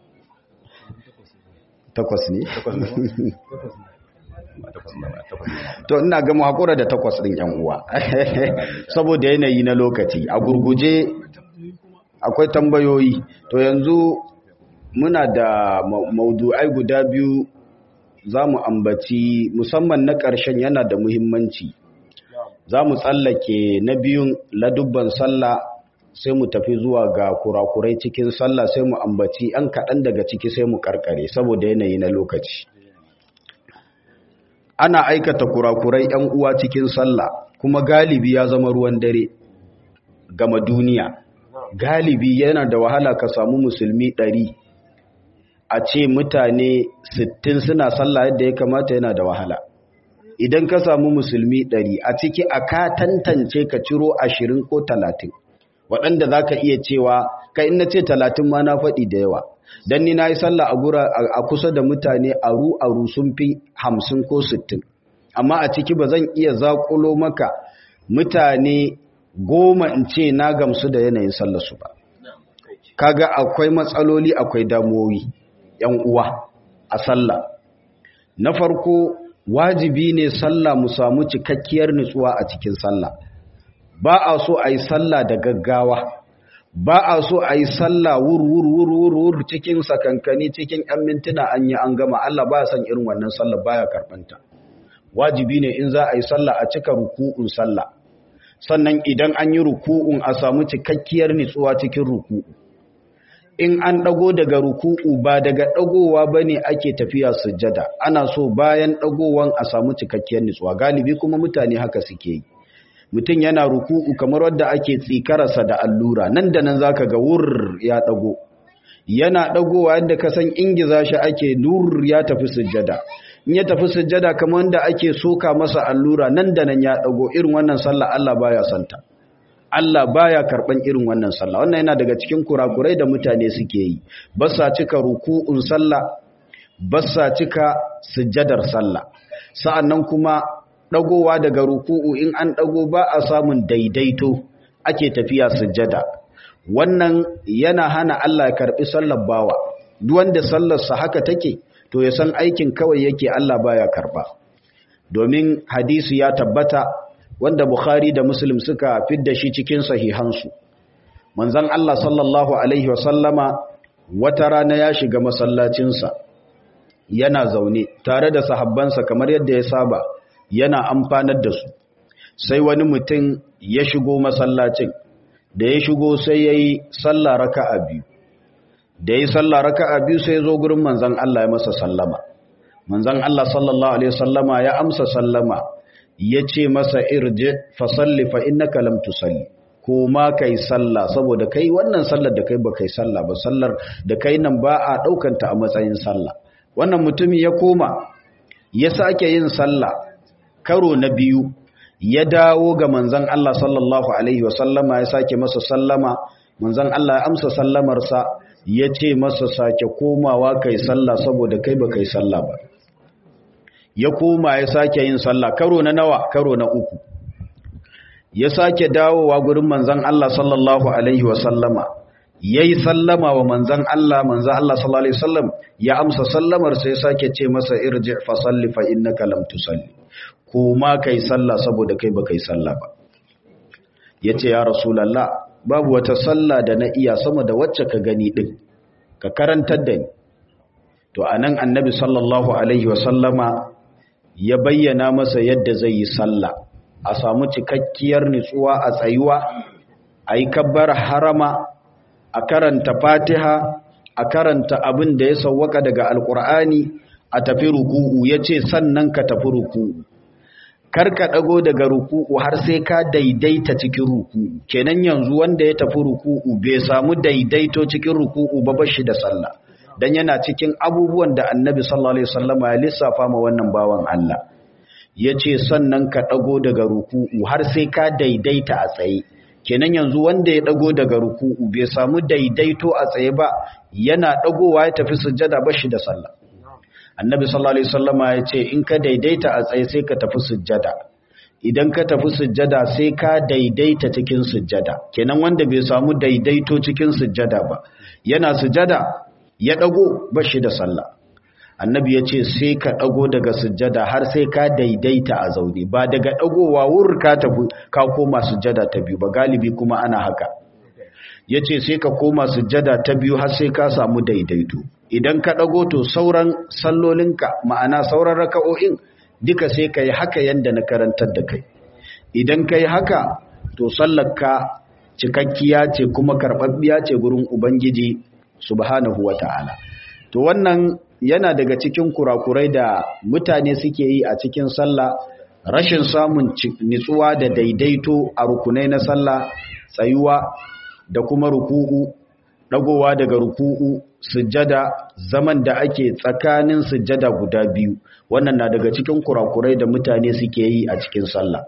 Takwas ne? to ina ga mu hakura da takwas din yan uwa saboda yanayi na lokaci a gurguje akwai tambayoyi to yanzu muna da maudu'ai guda biyu za mu ambaci musamman na ƙarshen yana da muhimmanci za mu tsallake na biyun ladubban sallah sai mu tafi zuwa ga kurakurai cikin sallah sai mu ambaci an kaɗan daga ciki sai mu karkare saboda yanayi na lokaci ana aikata kurakurai ‘yan uwa cikin sallah kuma galibi ya zama ruwan dare gama duniya galibi yana da wahala ka samu musulmi ɗari a ce mutane sittin suna sallah yadda ya kamata yana da wahala idan ka samu musulmi ɗari a ciki a ka tantance ka ciro ashirin ko talatin waɗanda za ka iya cewa ka ina ce talatin ma na faɗi da yawa don ni na yi sallah a kusa da mutane aru-aru sun fi hamsin ko sittin amma a ciki ba zan iya zaƙulo maka mutane goma in ce na gamsu da yanayin sallarsu ba kaga akwai matsaloli akwai damuwoyi yan uwa a sallah na farko wajibi ne sallah mu samu cikakkiyar nutsuwa a cikin sallah ba a so a yi sallah da gaggawa ba a so a yi sallah wur-wur-wur-wur cikin sakankani cikin ‘yan mintuna an yi an gama Allah ba san irin wannan sallah baya karɓanta wajibi ne in za a yi sallah a cika ruku'un sallah sannan idan an yi ruku'un a samu cikakkiyar nitsuwa cikin ruku'u in an ɗago daga ruku'u ba daga ɗagowa ba ne ake tafiya sujjada ana so bayan ɗagowan a samu cikakkiyar nitsuwa galibi kuma mutane haka suke yi mutum yana ruku'u kamar wadda ake tsikararsa da allura nan da nan zaka ga wur ya dago yana dagowa yadda ka san ingiza shi ake nur ya tafi sujjada in ya tafi sujjada kamar wanda ake soka masa allura nan da nan ya dago irin wannan sallah Allah baya santa Allah baya karban irin wannan sallah wannan yana daga cikin kurakurai da mutane suke yi ba sa cika ruku'un sallah ba sa cika sujjadar sallah sa'annan kuma ɗagowa daga ruku'u in an ɗago ba a samun daidaito ake tafiya sujjada wannan yana hana Allah ya karɓi sallar bawa duk wanda sallarsa haka take to ya san aikin kawai yake Allah baya karɓa domin hadisi ya tabbata wanda Bukhari da Muslim suka fidda shi cikin sahihansu manzon Allah sallallahu alaihi wasallama wata rana ya shiga masallacinsa yana zaune tare da sahabbansa kamar yadda ya saba yana amfanar da su sai wani mutum ya shigo masallacin da ya shigo sai ya yi sallah raka'a biyu da ya yi sallah raka'a biyu sai ya zo gurin manzan Allah ya masa sallama manzon Allah sallallahu alaihi wasallama ya amsa sallama yace masa irji fa salli fa innaka lam tusalli ko ma kai sallah saboda kai wannan sallar da kai ba kai sallah ba sallar da kai nan ba a daukanta a matsayin sallah wannan mutumi ya koma ya sake yin sallah karo na biyu ya dawo ga manzon Allah sallallahu alaihi wasallama ya sake masa sallama manzon Allah ya amsa sallamarsa ya ce masa sake komawa kai sallah saboda kai ba kai sallah ba ya koma ya sake yin sallah karo na nawa karo na uku ya sake dawowa gurin manzon Allah sallallahu alaihi wasallama yayi sallama wa manzon Allah manzon Allah sallallahu alaihi wasallam ya amsa sallamar sai sake ce masa irji fa salli fa innaka lam tusalli koma kai sallah saboda kai ba kai sallah ba yace ya rasulullah babu wata sallah da na iya sama da wacce ka gani din ka karantar da ni to anan annabi sallallahu alaihi wasallama ya bayyana masa yadda zai yi sallah a samu cikakkiyar nutsuwa a tsayuwa a yi kabbar harama a karanta fatiha a karanta abin da ya sauwaka daga alkur'ani a tafi ruku'u ya ce sannan ka tafi ruku'u karka ɗago daga ruku'u har sai ka daidaita cikin ruku'u kenan yanzu wanda ya tafi ruku'u bai samu daidaito cikin ruku'u ba bashi da sallah dan yana cikin abubuwan da annabi sallallahu alaihi wasallama ya lissafa ma wannan bawan Allah yace sannan ka ɗago daga ruku'u har sai ka daidaita a tsaye kenan yanzu wanda ya ɗago daga ruku'u bai samu daidaito a tsaye ba yana ɗagowa ya tafi sujjada bashi da sallah annabi sallallahu alaihi wasallama ya ce in ka daidaita a tsaye sai ka tafi sujjada idan ka tafi sujjada sai ka daidaita cikin sujjada kenan wanda bai samu daidaito cikin sujjada ba yana sujjada ya dago bashi da sallah annabi ya ce sai ka dago daga sujjada har sai ka daidaita a zaune ba daga dagowa wur ka tafi ka koma sujjada ta biyu ba galibi kuma ana haka ya ce sai ka koma sujjada ta biyu har sai ka samu daidaito idan ka ɗago to sauran sallolinka ma'ana sauran raka'o'in duka sai ka yi haka yadda na karantar da kai idan ka yi haka to sallarka cikakkiya ce kuma karɓaɓɓiya ce gurin ubangiji subhanahu wa ta'ala to wannan yana daga cikin kurakurai da mutane suke yi a cikin sallah rashin samun nitsuwa da daidaito a rukunai na sallah tsayuwa da kuma ruku'u dagowa daga ruku'u sujjada zaman da ake tsakanin sujjada guda biyu wannan na daga cikin kurakurai da mutane suke yi a cikin sallah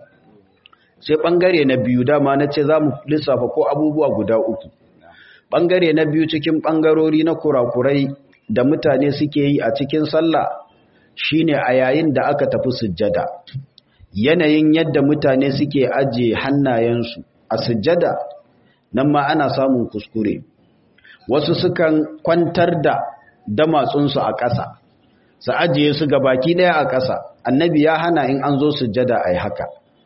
sai bangare na biyu dama na ce za mu lissafa ko abubuwa guda uku bangare na biyu cikin bangarori na kurakurai da mutane suke yi a cikin sallah shine a yayin da aka tafi sujjada yanayin yadda mutane suke ajiye hannayensu a sujjada nan ma ana samun kuskure wasu sukan kwantar da damatsunsu a ƙasa su ajiye su baki ɗaya a ƙasa annabi ya hana in an zo sujjada a haka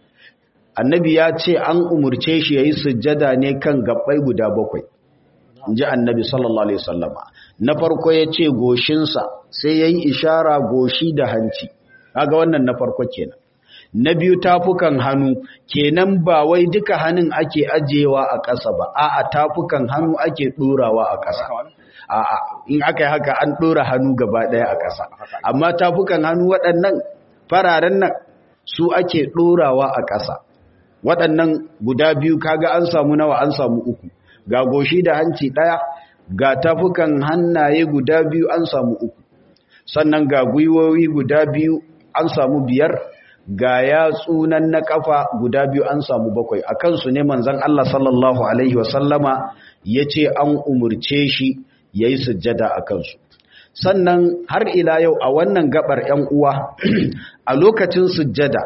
annabi ya ce an umurce shi ya yi sujjada ne kan gabbai guda bakwai in ji annabi sallallahu alaihi wasallama na farko ya ce goshinsa sai ya yi ishara goshi da hanci kaga wannan na farko kenan na biyu tafukan hannu kenan ba wai duka hannun ake ajiyewa a ƙasa ba a'a tafukan hannu ake ɗorawa a ƙasa a'a in aka yi haka an ɗora hannu gaba ɗaya a ƙasa amma tafukan hannu waɗannan fararen nan su ake ɗorawa a ƙasa waɗannan guda biyu kaga an samu nawa an samu uku ga goshi da hanci ɗaya ga tafukan hannaye guda biyu an samu uku sannan ga gwiwowi guda biyu an samu biyar ga yatsunan na kafa guda biyu an samu bakwai a kansu ne manzan Allah sallallahu Alaihi wasallama ya ce an umurce shi ya yi sujjada a kansu sannan har ila yau a wannan gabar ‘yan uwa a lokacin sujjada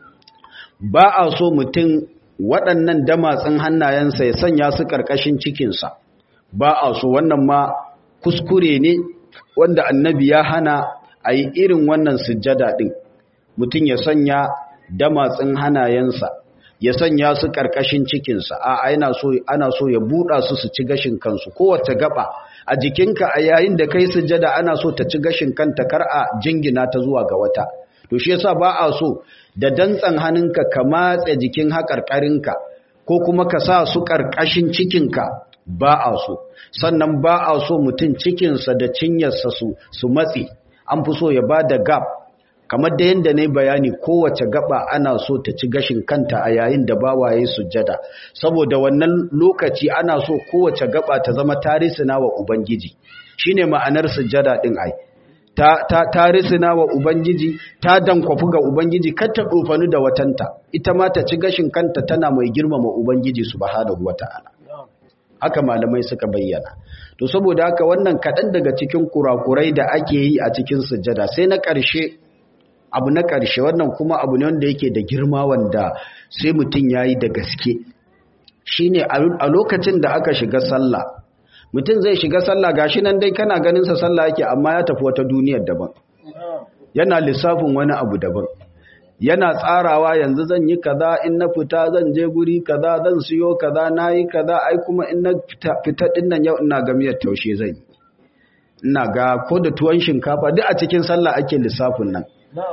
ba a so mutum waɗannan damatsin hannayensa ya sanya su ƙarƙashin cikinsa ba a so wannan ma kuskure ne wanda annabi ya hana a yi irin wannan sujjada ɗin mutum ya sanya damatsin hanayensa ya sanya su ƙarƙashin cikinsa a yana so ana so ya buɗa su su ci gashin kansu kowace gaba a jikinka a yayin da kai sujjada ana so ta ci gashin kanta kar a jingina ta zuwa ga wata to shi yasa ba a so da dantsan hannunka ka matse jikin haƙarƙarinka ko kuma ka sa su ƙarƙashin cikinka ba a so sannan ba a so mutum cikinsa da cinyarsa su su matse an fi so ya ba da gap kamar da yadda na yi bayani kowace gaba ana so ta ci gashin kanta a yayin da bawaye sujjada saboda wannan lokaci ana so kowace gaba ta zama tarisina wa ubangiji shine ma'anar sujjada din ai ta ta tarisina wa ubangiji ta dankwafu ga ubangiji kar ta dofanu da watanta ita ma ta ci gashin kanta tana mai girmama ubangiji subhanahu wataala haka malamai suka bayyana to saboda haka wannan kaɗan daga cikin kurakurai da ake yi a cikin sujjada sai na ƙarshe abu na ƙarshe wannan kuma abu ne wanda yake da girma wanda sai mutum ya yi da gaske shi ne a lokacin da aka shiga sallah mutum zai shiga sallah gashi nan dai kana ganinsa sallah yake amma ya tafi wata duniyar daban yana lissafin wani abu daban yana tsarawa yanzu zan yi kaza in na fita zan je guri kaza zan siyo kaza na yi kaza ai kuma in na fita din nan yau ina ga miyar taushe zan yi ina ga ko da tuwon shinkafa duk a cikin sallah ake lissafin nan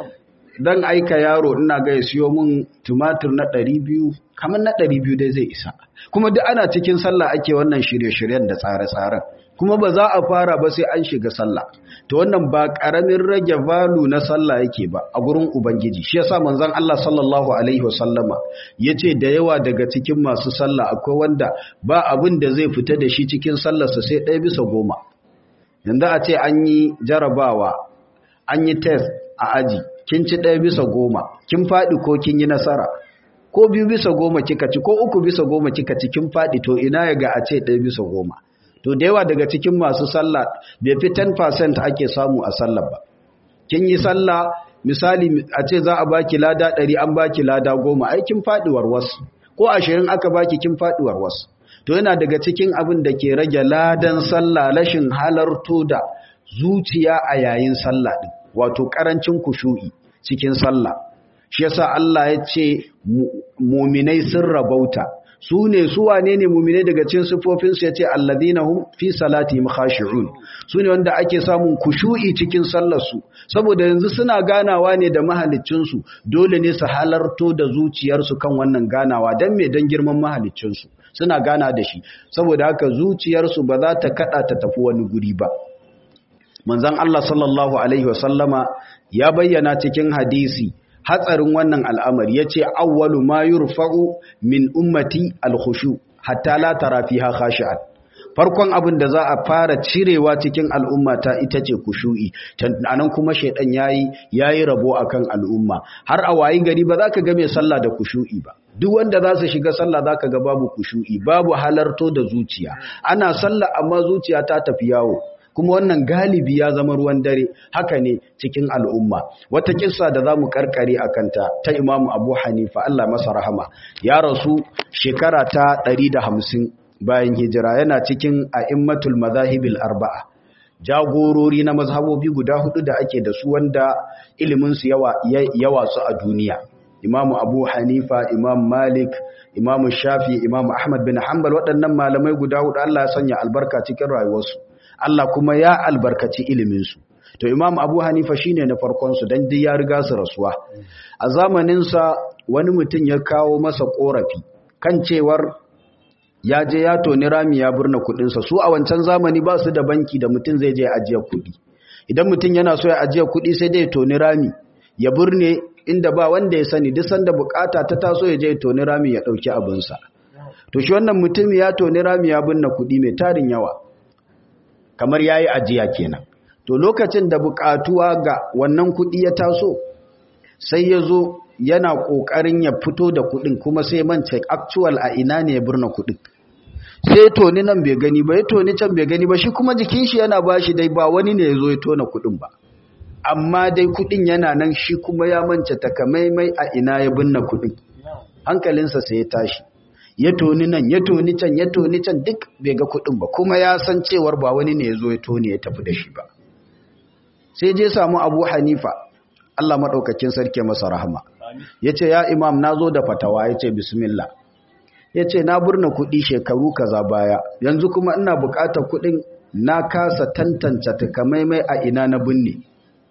dan aika yaro ina ga ya siyo min tumatir na 200 kamar na 200 dai zai isa kuma duk ana cikin sallah ake wannan shirye-shiryen da tsare-tsaren kuma ba za a fara ba sai an shiga sallah to wannan ba karamin rage valu na sallah yake ba a gurin ubangiji shi yasa manzon Allah sallallahu alaihi wasallama yace da yawa daga cikin masu sallah akwai wanda ba abin da zai fita da shi cikin sallarsa sai ɗaya bisa goma yanzu a ce an yi jarabawa an yi test a aji kin ci ɗaya bisa goma kin faɗi ko kin yi nasara ko biyu bisa goma kika ci ko uku bisa goma kika ci kin faɗi to ina ya ga a ce ɗaya bisa goma to da yawa daga cikin masu sallah bai fi 10% ake samu a sallah ba kin yi sallah misali a ce za a baki lada ɗari an baki lada goma ai kin faɗi warwas ko ashirin aka baki kin faɗi warwas to yana daga cikin abin da ke rage ladan sallah rashin halarto da zuciya a yayin sallah din wato karancin kushu'i cikin sallah shi yasa Allah ya ce muminai sun rabauta su ne su wane ne muminai daga cikin sifofin su yace alladhina hum fi salatihim khashi'un su ne wanda ake samun kushu'i cikin sallar su saboda yanzu suna ganawa ne da mahaliccin su dole ne su halarto da zuciyar su kan wannan ganawa dan me dan girman mahaliccin su suna gana da shi saboda haka zuciyar su ba za ta kada ta tafi wani guri ba manzon Allah sallallahu alaihi wasallama ya bayyana cikin hadisi hatsarin wannan al'amari yace awwalu ma yurfa'u min ummati al-khushu hatta la tara fiha khashi'an farkon abin da za a fara cirewa cikin al'ummata ita ce kushu'i anan kuma shaidan yayi yayi rabo akan al'umma har a wayi gari ba za ka ga mai sallah da kushu'i ba duk wanda za su shiga sallah za ka ga babu kushu'i babu halarto da zuciya ana sallah amma zuciya ta tafi yawo kuma wannan galibi ya zama ruwan dare haka ne cikin al'umma wata kissa da zamu karkare kanta ta Imam Abu Hanifa Allah masa rahama ya rasu shekara ta 150 bayan hijira yana cikin a'immatul mazahibil arba'a jagorori na mazhabobi guda hudu da ake da su wanda ilimin su yawa yawa su a duniya Imam Abu Hanifa Imam Malik Imam Shafi Imam Ahmad bin Hanbal waɗannan malamai guda hudu Allah ya sanya albarka cikin rayuwarsu Allah kuma ya albarkaci iliminsu. To Imam Abu Hanifa shine na farkonsu don duk ya riga su rasuwa. A zamaninsa wani mutum ya kawo masa korafi kan cewar ya je ya toni rami ya burna kudinsa su a wancan zamani ba su da banki da mutum zai je ajiye kudi. Idan mutum yana so ya ajiye kudi sai dai toni rami ya burne inda ba wanda ya sani duk sanda bukata ta taso ya je ya toni rami ya dauki abinsa. To shi wannan mutum ya toni rami ya burna kudi mai tarin yawa. kamar ya yi ajiya kenan to lokacin da bukatuwa ga wannan kuɗi ya taso sai ya zo yana ƙoƙarin ya fito da kuɗin kuma sai mance actual a ina ne ya birna kuɗin sai toni nan bai gani ba ya toni can bai gani ba shi kuma jikin shi yana ba shi dai ba wani ne ya zo ya tona kuɗin ba amma dai kuɗin yana nan shi kuma ya mance takamaimai a ina ya binne kuɗin hankalinsa sai ya tashi ya toni nan ya toni can ya toni can duk bai ga kuɗin ba kuma ya san cewar ba wani ne ya zo ya toni ya tafi da shi ba sai je samu abu hanifa Allah maɗaukakin sarki masa rahama ya ce ya imam na zo da fatawa ya ce bismillah ya ce na burna kuɗi shekaru kaza baya yanzu kuma ina buƙatar kuɗin na kasa tantance takamaimai a ina na binne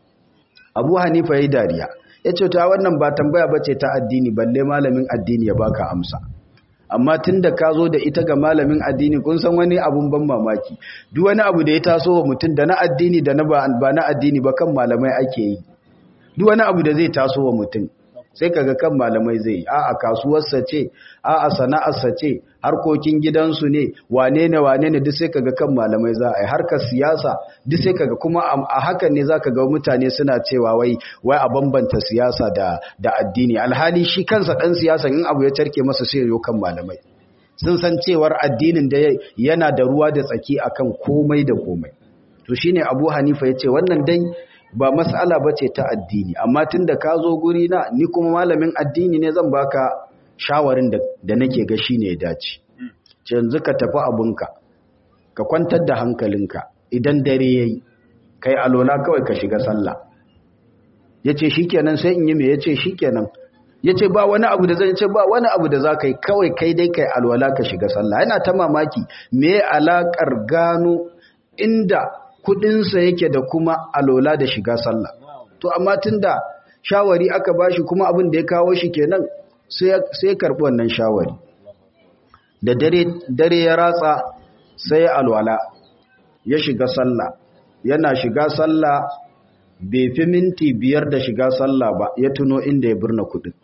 abu hanifa ya yi dariya ya ce ta wannan ba tambaya ba ce ta addini balle malamin addini ya baka amsa amma tunda ka zo da ita ga malamin addini kun san wani abun ban mamaki duk wani abu da ya taso wa mutum da na addini da na ba na addini ba kan malamai ake yi duk wani abu da zai taso wa mutum sai kaga kan malamai zai yi a'a kasuwarsa ce a'a sana'arsa ce harkokin gidansu ne wane ne wane ne duk sai kaga kan malamai za a yi harkar siyasa duk sai kaga kuma a hakan ne zaka ga mutane suna cewa wai wai a bambanta siyasa da da addini alhali shi kansa dan siyasa in abu ya tarke masa sai yo kan malamai sun san cewar addinin da yana da ruwa da tsaki akan komai da komai to shine Abu Hanifa yace wannan dai ba mas'ala bace ta addini amma tunda ka zo guri na ni kuma malamin addini ne zan baka shawarin da, da nake ga shine ya dace ce yanzu ka tafi abunka ka kwantar da hankalinka idan dare yayi kai alola kawai ka shiga sallah yace shikenan sai in yi me yace shikenan yace ba wani abu da zan ce ba wani abu da zaka yi kawai kai dai kai alwala ka shiga sallah yana ta mamaki me alakar gano inda kudinsa yake da kuma alola da shiga sallah to amma tunda shawari aka bashi kuma abin da ya kawo shi kenan sai ya karbi wannan shawari da dare dare ya ratsa sai alwala ya shiga sallah yana shiga sallah bai fi minti biyar da shiga sallah ba ya tuno inda ya birna kudin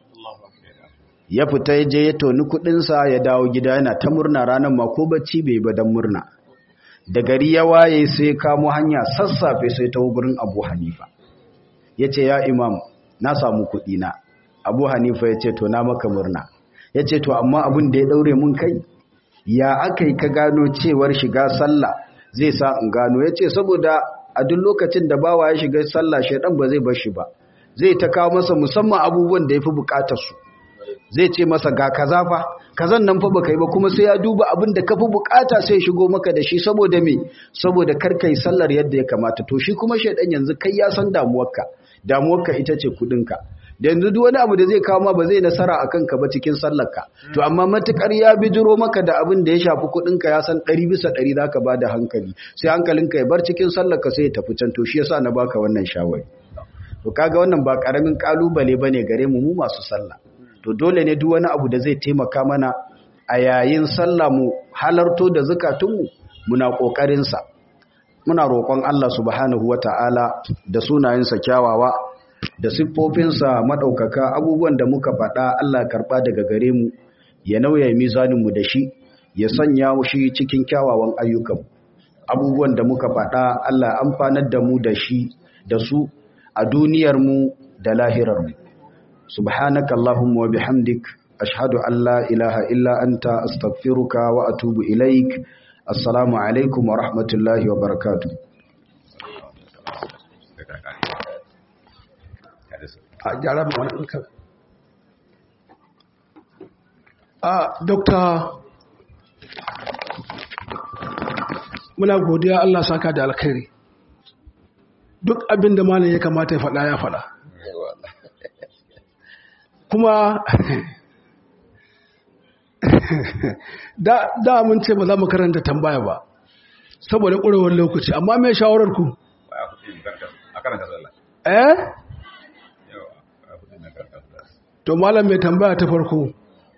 ya fita ya je ya toni kudinsa ya dawo gida yana ta murna ranar ma ko bacci bai ba don murna da gari ya waye sai kamo hanya sassafe sai ta gurin abu hanifa ya ce ya imam na samu na. abu hanifa ya ce to na maka murna ya ce to amma abin da ya daure mun kai ya aka yi ka gano cewar shiga sallah zai sa in gano ya ce saboda a duk lokacin da bawa ya shiga sallah shaidan ba zai bar shi ba zai ta kawo masa musamman abubuwan da ya fi bukatar su zai ce masa ga kaza fa kazan nan fa baka yi ba kuma sai ya duba abin da kafi bukata sai ya shigo maka da shi saboda me saboda kar kai sallar yadda ya kamata to shi kuma shaidan yanzu kai ya san damuwarka damuwarka ita ce kudinka da yanzu duk wani abu da zai kawo ma ba zai nasara akan ka ba cikin sallarka to amma matukar ya bijiro maka da abin da ya shafi kudinka ya san 100 bisa 100 zaka bada hankali sai hankalinka ya bar cikin sallarka sai ya tafi can to shi yasa na baka wannan shawari to kaga wannan ba karamin kalubale bane gare mu mu masu sallah to dole ne duk wani abu da zai taimaka mana a yayin sallah mu halarto da zakatunmu muna kokarin sa muna roƙon Allah subhanahu wataala da sunayensa kyawawa da siffofinsa madaukaka abubuwan da muka faɗa Allah karba daga gare mu ya nauya mizanin mu da shi ya sanya shi cikin kyawawan ayyukan abubuwan da muka faɗa Allah amfanar da mu da shi da su a duniyar mu da lahirar mu سبحانك اللهم وبحمدك أشهد أن لا إله إلا أنت أستغفرك وأتوب إليك السلام عليكم ورحمة الله وبركاته a dokta muna godiya Allah saka da alkhairi duk abin da malam ya kamata ya faɗa ya faɗa kuma da, da mun ce ba za mu karanta tambaya ba saboda ƙurewar lokaci amma mai shawarar ku eh to malam mai tambaya ta farko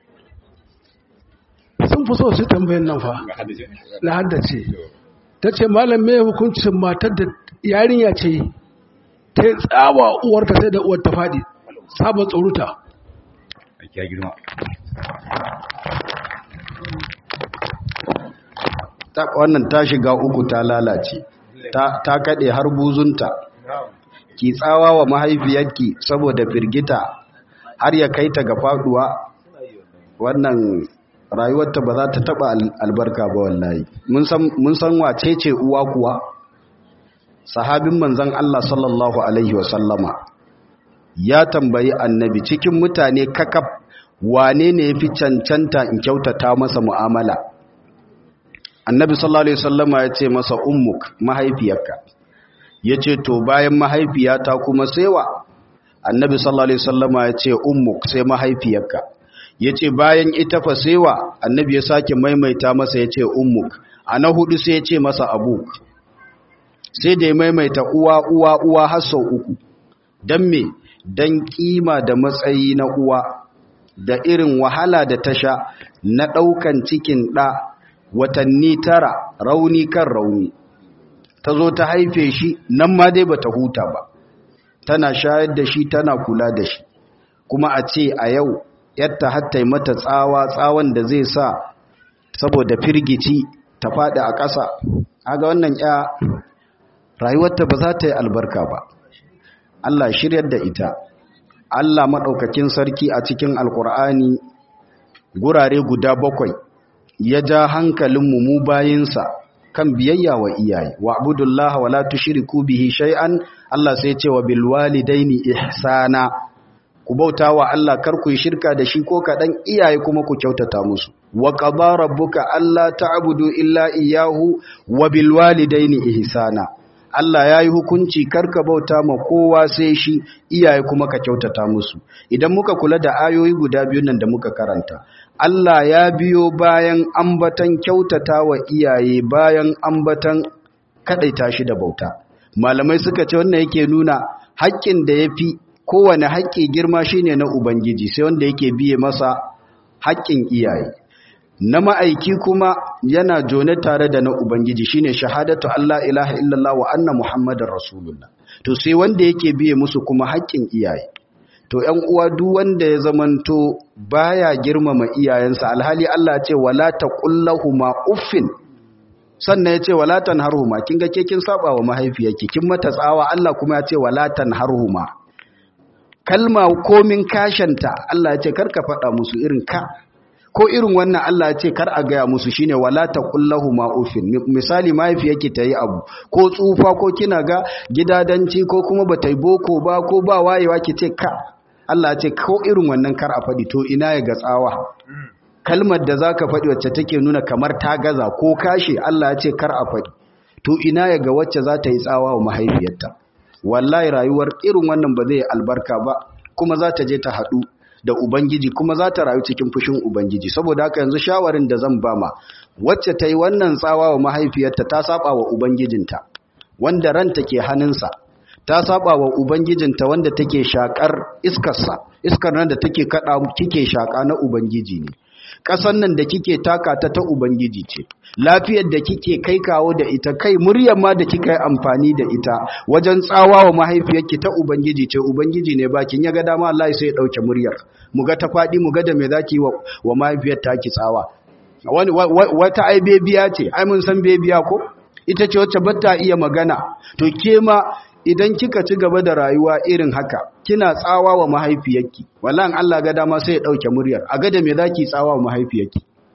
sun fi so su tambayin nan fa na haddace ta ce malam mai hukuncin matar da yarinya ce ta yi tsawa uwarta sai da uwar ta faɗi sabon tsoruta ya girma wannan ta shiga uku ta lalace ta kaɗe har buzunta ki tsawa wa mahaifiyarki saboda firgita har ya kai ta ga faduwa wannan rayuwarta ba za ta taba albarka ba wallahi mun san wace ce uwa kuwa sahabin manzon Allah sallallahu alaihi wasallama ya tambayi annabi cikin mutane kakaf wane ne ya fi cancanta in kyautata masa mu'amala annabi sallallahu alaihi wasallama ya ce masa ummuk mahaifiyarka ya ce to bayan mahaifiyata kuma sewa annabi sallallahu alaihi wasallama ya ce ummuk sai mahaifiyarka ya ce bayan ita fa sewa annabi ya sake maimaita masa ya ce ummuk a na hudu sai ya ce masa abuk sai da ya maimaita uwa uwa uwa har sau uku don me don kima da matsayi na uwa da irin wahala da ta sha na ɗaukan cikin ɗa watanni tara rauni kan rauni ta zo ta haife shi nan ma dai bata huta ba tana shayar da shi tana kula da shi kuma a ce a yau yadda hatta mata tsawa tsawon da zai sa saboda firgici ta faɗi a ƙasa aga wannan ya rayuwarta ba za ta yi albarka ba Allah shiryar da ita Allah maɗaukakin sarki a cikin alkur'ani gurare guda bakwai ya ja hankalinmu mu bayinsa kan biyayya wa iyaye wa abudullaha wa la tushriku bihi shay'an Allah sai ce wa bil walidaini ihsana ku bauta wa Allah kar ku yi shirka da shi ko kaɗan iyaye kuma ku kyautata musu wa qada rabbuka alla ta'budu illa iyyahu wa bil walidaini ihsana Allah ya yi hukunci karka bauta ma kowa sai shi iyaye kuma ka kyautata musu idan muka kula da ayoyi guda biyun nan da muka karanta Allah ya biyo bayan ambatan kyautata wa iyaye bayan ambatan kadaita shi da bauta malamai suka ce wannan yake nuna haƙƙin da yafi kowane haƙƙi girma shine na ubangiji sai wanda yake biye masa haƙƙin iyaye na ma'aiki kuma yana jone tare da na Ubangiji shine shahadatu Allah ilaha illallah wa anna Muhammadar Rasulullah to sai wanda yake biye musu kuma haƙƙin iyaye to ƴan uwa duk wanda ya zamanto baya girmama iyayensa alhali Allah ce wala taqullahuma uffin sannan ya ce wala tanharhuma kin ga ke kin saba wa mahaifiyarki kin mata tsawa Allah kuma ya ce wala tanharhuma kalma komin kashanta Allah ya ce karka faɗa musu irin ka ko irin wannan Allah ya ce kar a gaya musu shine wala taqullahu ma ufin misali mahaifiyarki ta yi abu ko tsufa ko kina ga gidadanci ko kuma bata yi boko ba ko ba wayewa ki ce ka Allah ya ce ko irin wannan kar a faɗi to ina ya ga tsawa kalmar da zaka faɗi wacce take nuna kamar ta gaza ko kashe Allah ya ce kar a faɗi to ina ya ga wacce za ta yi tsawa wa mahaifiyarta wallahi rayuwar irin wannan ba zai albarka ba kuma za ta je ta haɗu da Ubangiji kuma za ta rayu cikin fushin Ubangiji saboda haka yanzu shawarin da zan bama wacce ta yi wannan tsawa wa mahaifiyarta ta saba wa Ubangijinta wanda ranta ke hannunsa ta saba wa Ubangijinta wanda take shakar iskarsa iskar nan da take kada kike shaka na Ubangiji ne ƙasan nan da kike taka ta ta Ubangiji ce lafiyar da kike kai kawo da ita kai muryar ma da kika yi amfani da ita wajen tsawa wa mahaifiyarki ta ubangiji ce ubangiji ne bakin ya ga dama Allah sai ya dauke muryar mu ga ta fadi mu ga da me zaki wa, wa mahaifiyar ta ki tsawa wani wata ai bebiya ce ai mun san bebiya ko ita ce wacce bata iya magana to ke ma idan kika ci gaba da rayuwa irin haka kina tsawa wa mahaifiyarki wallahi Allah ga dama sai ya dauke muryar a ga da me zaki tsawa wa mahaifiyarki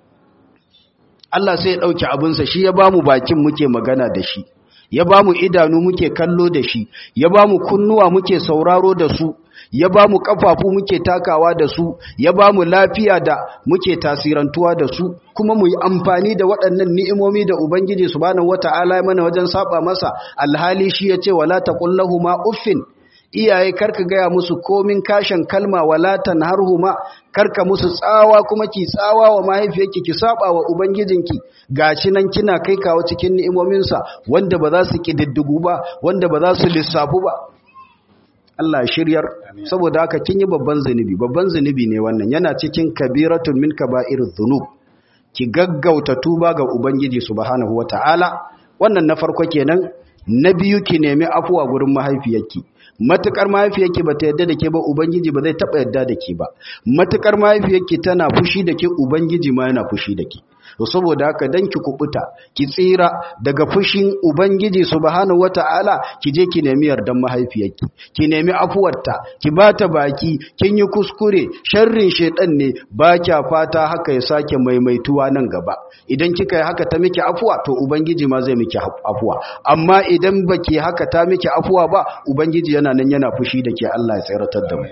Allah sai ya ɗauki abinsa shi ya ba mu bakin muke magana da shi ya ba mu idanu muke kallo da shi ya ba mu kunnuwa muke sauraro da su ya ba mu ƙafafu muke takawa da su ya ba mu lafiya da muke tasirantuwa da su kuma mu yi amfani da waɗannan ni'imomi da ubangiji subhanahu wata'ala mana wajen saba masa alhali shi ya ce wala taqullahu ma uffin iyaye karka gaya musu komin kashin kalma walatan harhuma karka musu tsawa kuma ki tsawa wa mahaifiyarki ki saba wa ubangijinki gashi nan kina kai kawo cikin ni'imominsa wanda ba za su kididdigu ba wanda ba za su lissafu ba Allah shiryar saboda haka kin yi babban zunubi babban zunubi ne wannan yana cikin kabiratun min kaba'iriz dhunub ki gaggauta tuba ga ubangiji subhanahu wataala wannan na farko kenan na biyu ki nemi afuwa gurin mahaifiyarki matukar mahaifiyarki ba ta yadda da ke ba ubangiji ba zai taba yadda da ke ba matukar mahaifiyarki tana fushi da ke ubangiji ma yana fushi da ke to saboda haka dan ki kubuta ki tsira daga fushin ubangiji subhanahu wataala ki je ki nemi yardan mahaifiyarki ki nemi afuwarta ki bata baki kin yi kuskure sharrin shedan ne ba kya fata haka ya sake maimaituwa nan gaba idan kika yi haka ta miki afuwa to ubangiji ma zai miki afuwa amma idan baki haka ta miki afuwa ba ubangiji yana nan yana fushi da ke Allah ya tsiratar da mu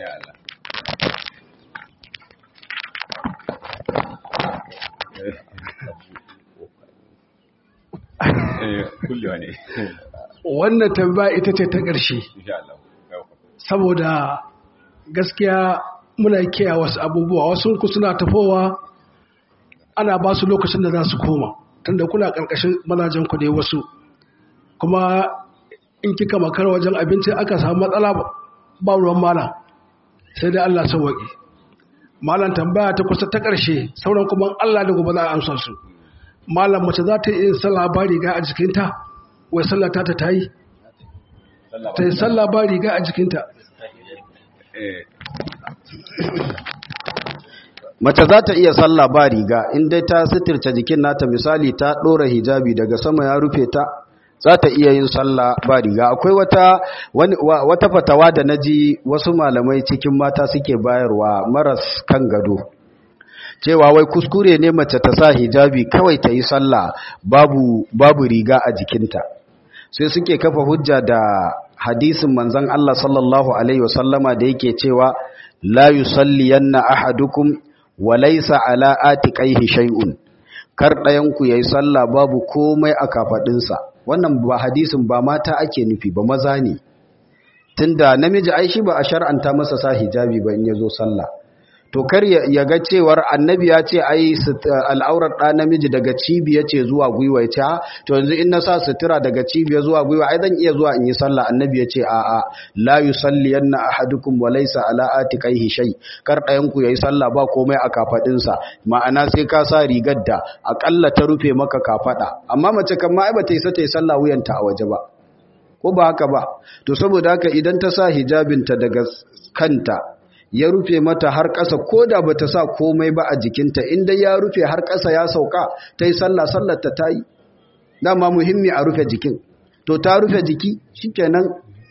wannan tambaya ita ce ta ƙarshe saboda gaskiya muna kiyaye wasu abubuwa wasu ku suna tafowa ana ba su lokacin da za su koma tunda kuna ƙarƙashin mazajen ku ne wasu kuma in kika makar wajen abinci aka samu matsala ba ruwan mala sai dai Allah sauwaƙi malam tambaya ta kusa ta ƙarshe sauran kuma Allah da gobe za a amsa su malam mace za ta yi sallah ba riga a jikinta wai sallah ta ta yi ta yi sallah ba riga a jikinta mace za ta iya sallah ba riga in dai ta sitirce jikin nata misali ta ɗora hijabi daga sama ya rufe ta za ta iya yin sallah ba riga akwai wata wani, wata fatawa da naji wasu malamai cikin mata suke bayarwa maras kan gado cewa wai kuskure ne mace ta sa hijabi kawai ta yi sallah babu babu riga a jikinta sai suke kafa hujja da hadisin manzon Allah sallallahu alaihi wasallama da yake cewa la yusalliyanna ahadukum wa laysa ala atiqaihi shay'un kar dayan ku yayi sallah babu komai a kafadinsa wannan ba hadisin ba mata ake nufi ba maza ne tunda namiji ai shi ba a shar'anta masa sa hijabi ba in yazo sallah to kar ya ga cewar annabi ya ce ai al'aurar ɗa namiji daga cibiya ce zuwa gwiwa ya ce ha to yanzu in na sa sutura daga cibiya zuwa gwiwa ai zan iya zuwa in yi sallah annabi ya ce a a la yusalliyanna ahadukum wa laysa ala atiqaihi shay kar ɗayan ku yayi sallah ba komai a kafadin sa ma'ana sai ka sa rigar da akalla ta rufe maka kafada amma mace kan ma ai bata yi sa ta yi sallah wuyanta a waje ba ko ba haka ba to saboda haka idan ta sa hijabinta daga kanta ya rufe mata har ƙasa ko da ba ta sa komai ba a jikinta inda ya rufe har ƙasa ya sauka ta yi sallah sallarta ta yi dama muhimmi a rufe jikin to ta rufe jiki shikenan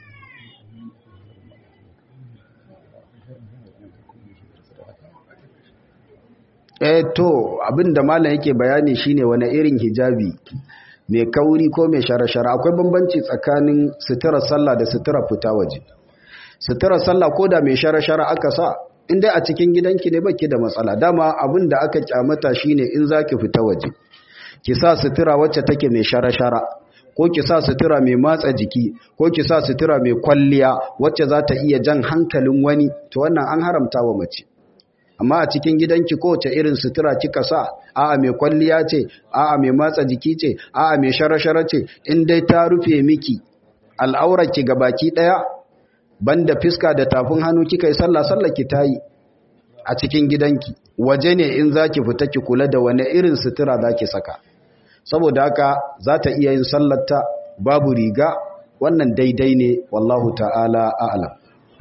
eh to abinda malam yake bayani shine wani irin hijabi mai kauri ko mai shara-shara akwai bambanci tsakanin suturar sallah da suturar fita waje suturar sallah ko da mai shara-shara aka sa inda a cikin gidanki ne baki da matsala dama abin da aka kyamata shine in zaki fita waje ki sa sutura wacce take mai shara-shara ko ki sa sutura mai matsa jiki ko ki sa sutura mai kwalliya wacce za ta iya jan hankalin wani to wannan an haramta wa mace amma a cikin gidanki kowace irin sutura kika sa a'a mai kwalliya ce a'a mai matsa jiki ce a'a mai shara-shara ce in dai ta rufe miki al'aurarki gabaki daya banda fiska da tafin hannu kika yi sallah sallah ki tayi a cikin gidanki waje ne in zaki fita ki kula da wani irin sutura zaki saka saboda haka za ta iya yin sallarta babu riga wannan daidai ne wallahu ta'ala a'lam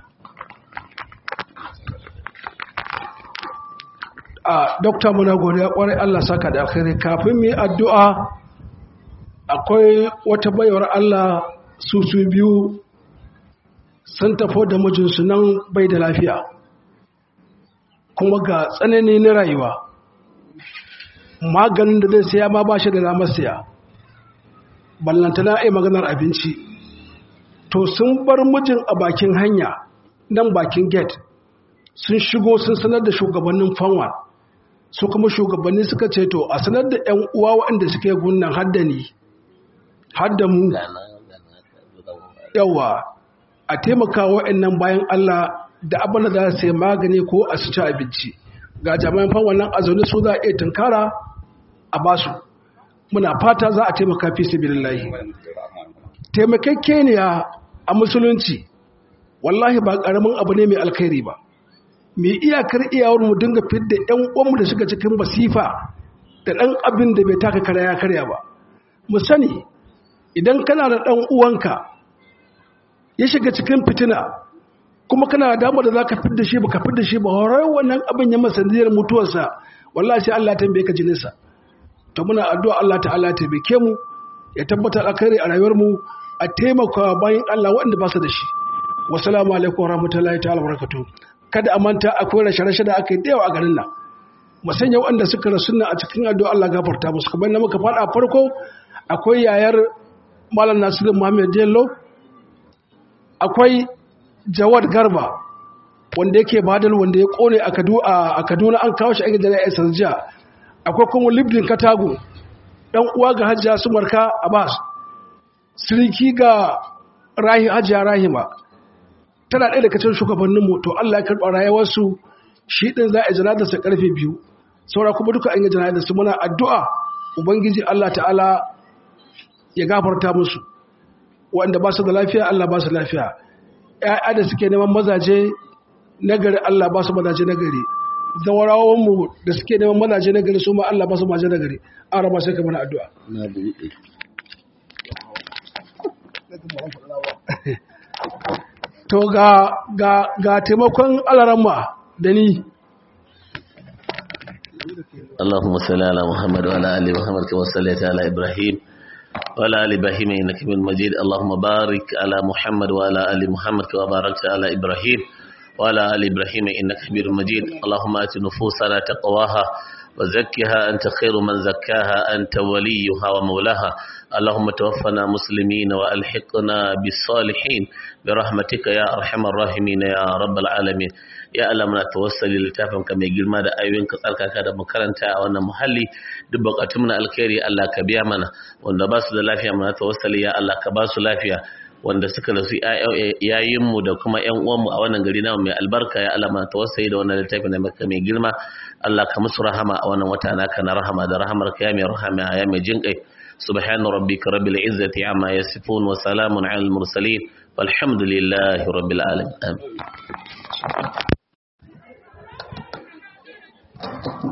a dokta muna godiya kwarai Allah saka da alkhairi kafin mu yi addu'a akwai wata bayar Allah su su biyu sun tafo da mijinsu nan bai da lafiya kuma ga tsanani na rayuwa maganin da zai siya ma ba shi da damar siya ballantana ai maganar abinci to sun bar mijin a bakin hanya nan bakin gate sun shigo sun sanar da shugabannin fanwa su kuma shugabanni suka ce to a sanar da 'yan uwa waɗanda suke gunnan haddani hadda mu yawa a taimaka waɗannan bayan Allah da abin da za su yi magani ko a su ci abinci ga jami'an fan wannan azauni su za a iya tunkara a basu muna fata za a taimaka fi sabilillahi taimakekeniya a musulunci wallahi ba karamin abu ne mai alkhairi ba mai iyakar iyawar mu dinga fidda yan uwanmu da suka cikin basifa da ɗan abin da bai taka karya ya karya ba mu sani idan kana da ɗan uwanka ya shiga cikin fitina kuma kana da damar da za ka fidda shi ba ka fidda shi ba horar wannan abin ya masandiyar mutuwarsa wallahi sai Allah tambaye ka jininsa to muna addu'a Allah ta'ala ya taimake mu ya tabbatar alkhairi a rayuwar mu a taimaka bayan Allah waɗanda ba su da shi wassalamu alaikum warahmatullahi ta'ala barakatuh kada a manta akwai rashe-rashe da aka yi da yawa a garin nan mu sanya waɗanda suka rasu a cikin addu'a Allah gafarta musu kamar na muka faɗa farko akwai yayar Malam Nasiru Muhammad Jello akwai Jawad Garba wanda yake badal wanda ya kone a Kaduna an kawo shi a gidan ya jiya akwai kuma Libdin Katago dan uwa ga Hajjia Sumarka Abbas siriki ga Rahi Hajjia Rahima tana ɗaya daga cikin shugabannin mu to Allah ya karɓa rayuwarsu shi din za a jira sa karfe biyu saura kuma duka an yi jira da su muna addu'a ubangiji Allah ta'ala ya gafarta musu wanda ba su da lafiya Allah ba su lafiya ‘ya'ya da suke neman mazaje nagari Allah ba su mazaje nagari zawarawanmu da suke neman mazaje na gari su ma Allah ba su maje na gari an raba sai ka mana addu'a na buɗe to ga ga ga taimakon alaramma da ni اللهم صل على محمد وعلى ال محمد كما صليت على ابراهيم وعلى ال ابراهيم انك حميد مجيد اللهم بارك على محمد وعلى ال محمد كما باركت على ابراهيم وعلى ال ابراهيم انك حميد مجيد اللهم ات نفوسنا تقواها وزكها انت خير من زكاها انت وليها ومولاها اللهم توفنا مسلمين والحقنا بالصالحين برحمتك يا ارحم الراحمين يا رب العالمين ya Allah muna tawassali littafin ka mai girma da ayoyin ka tsarkaka da makaranta a wannan muhalli duk bukatun na alkhairi Allah ka biya mana wanda ba su da lafiya muna tawassali ya Allah ka ba su lafiya wanda suka rasu yayin mu da kuma ƴan uwanmu a wannan gari namu mai albarka ya Allah muna tawassali da wannan littafin na maka mai girma Allah ka musu rahama a wannan wata naka na rahama da rahamar ka ya mai rahama ya mai jinkai سبحان ربك رب العزة عما يصفون وسلام على المرسلين والحمد لله رب العالمين آمين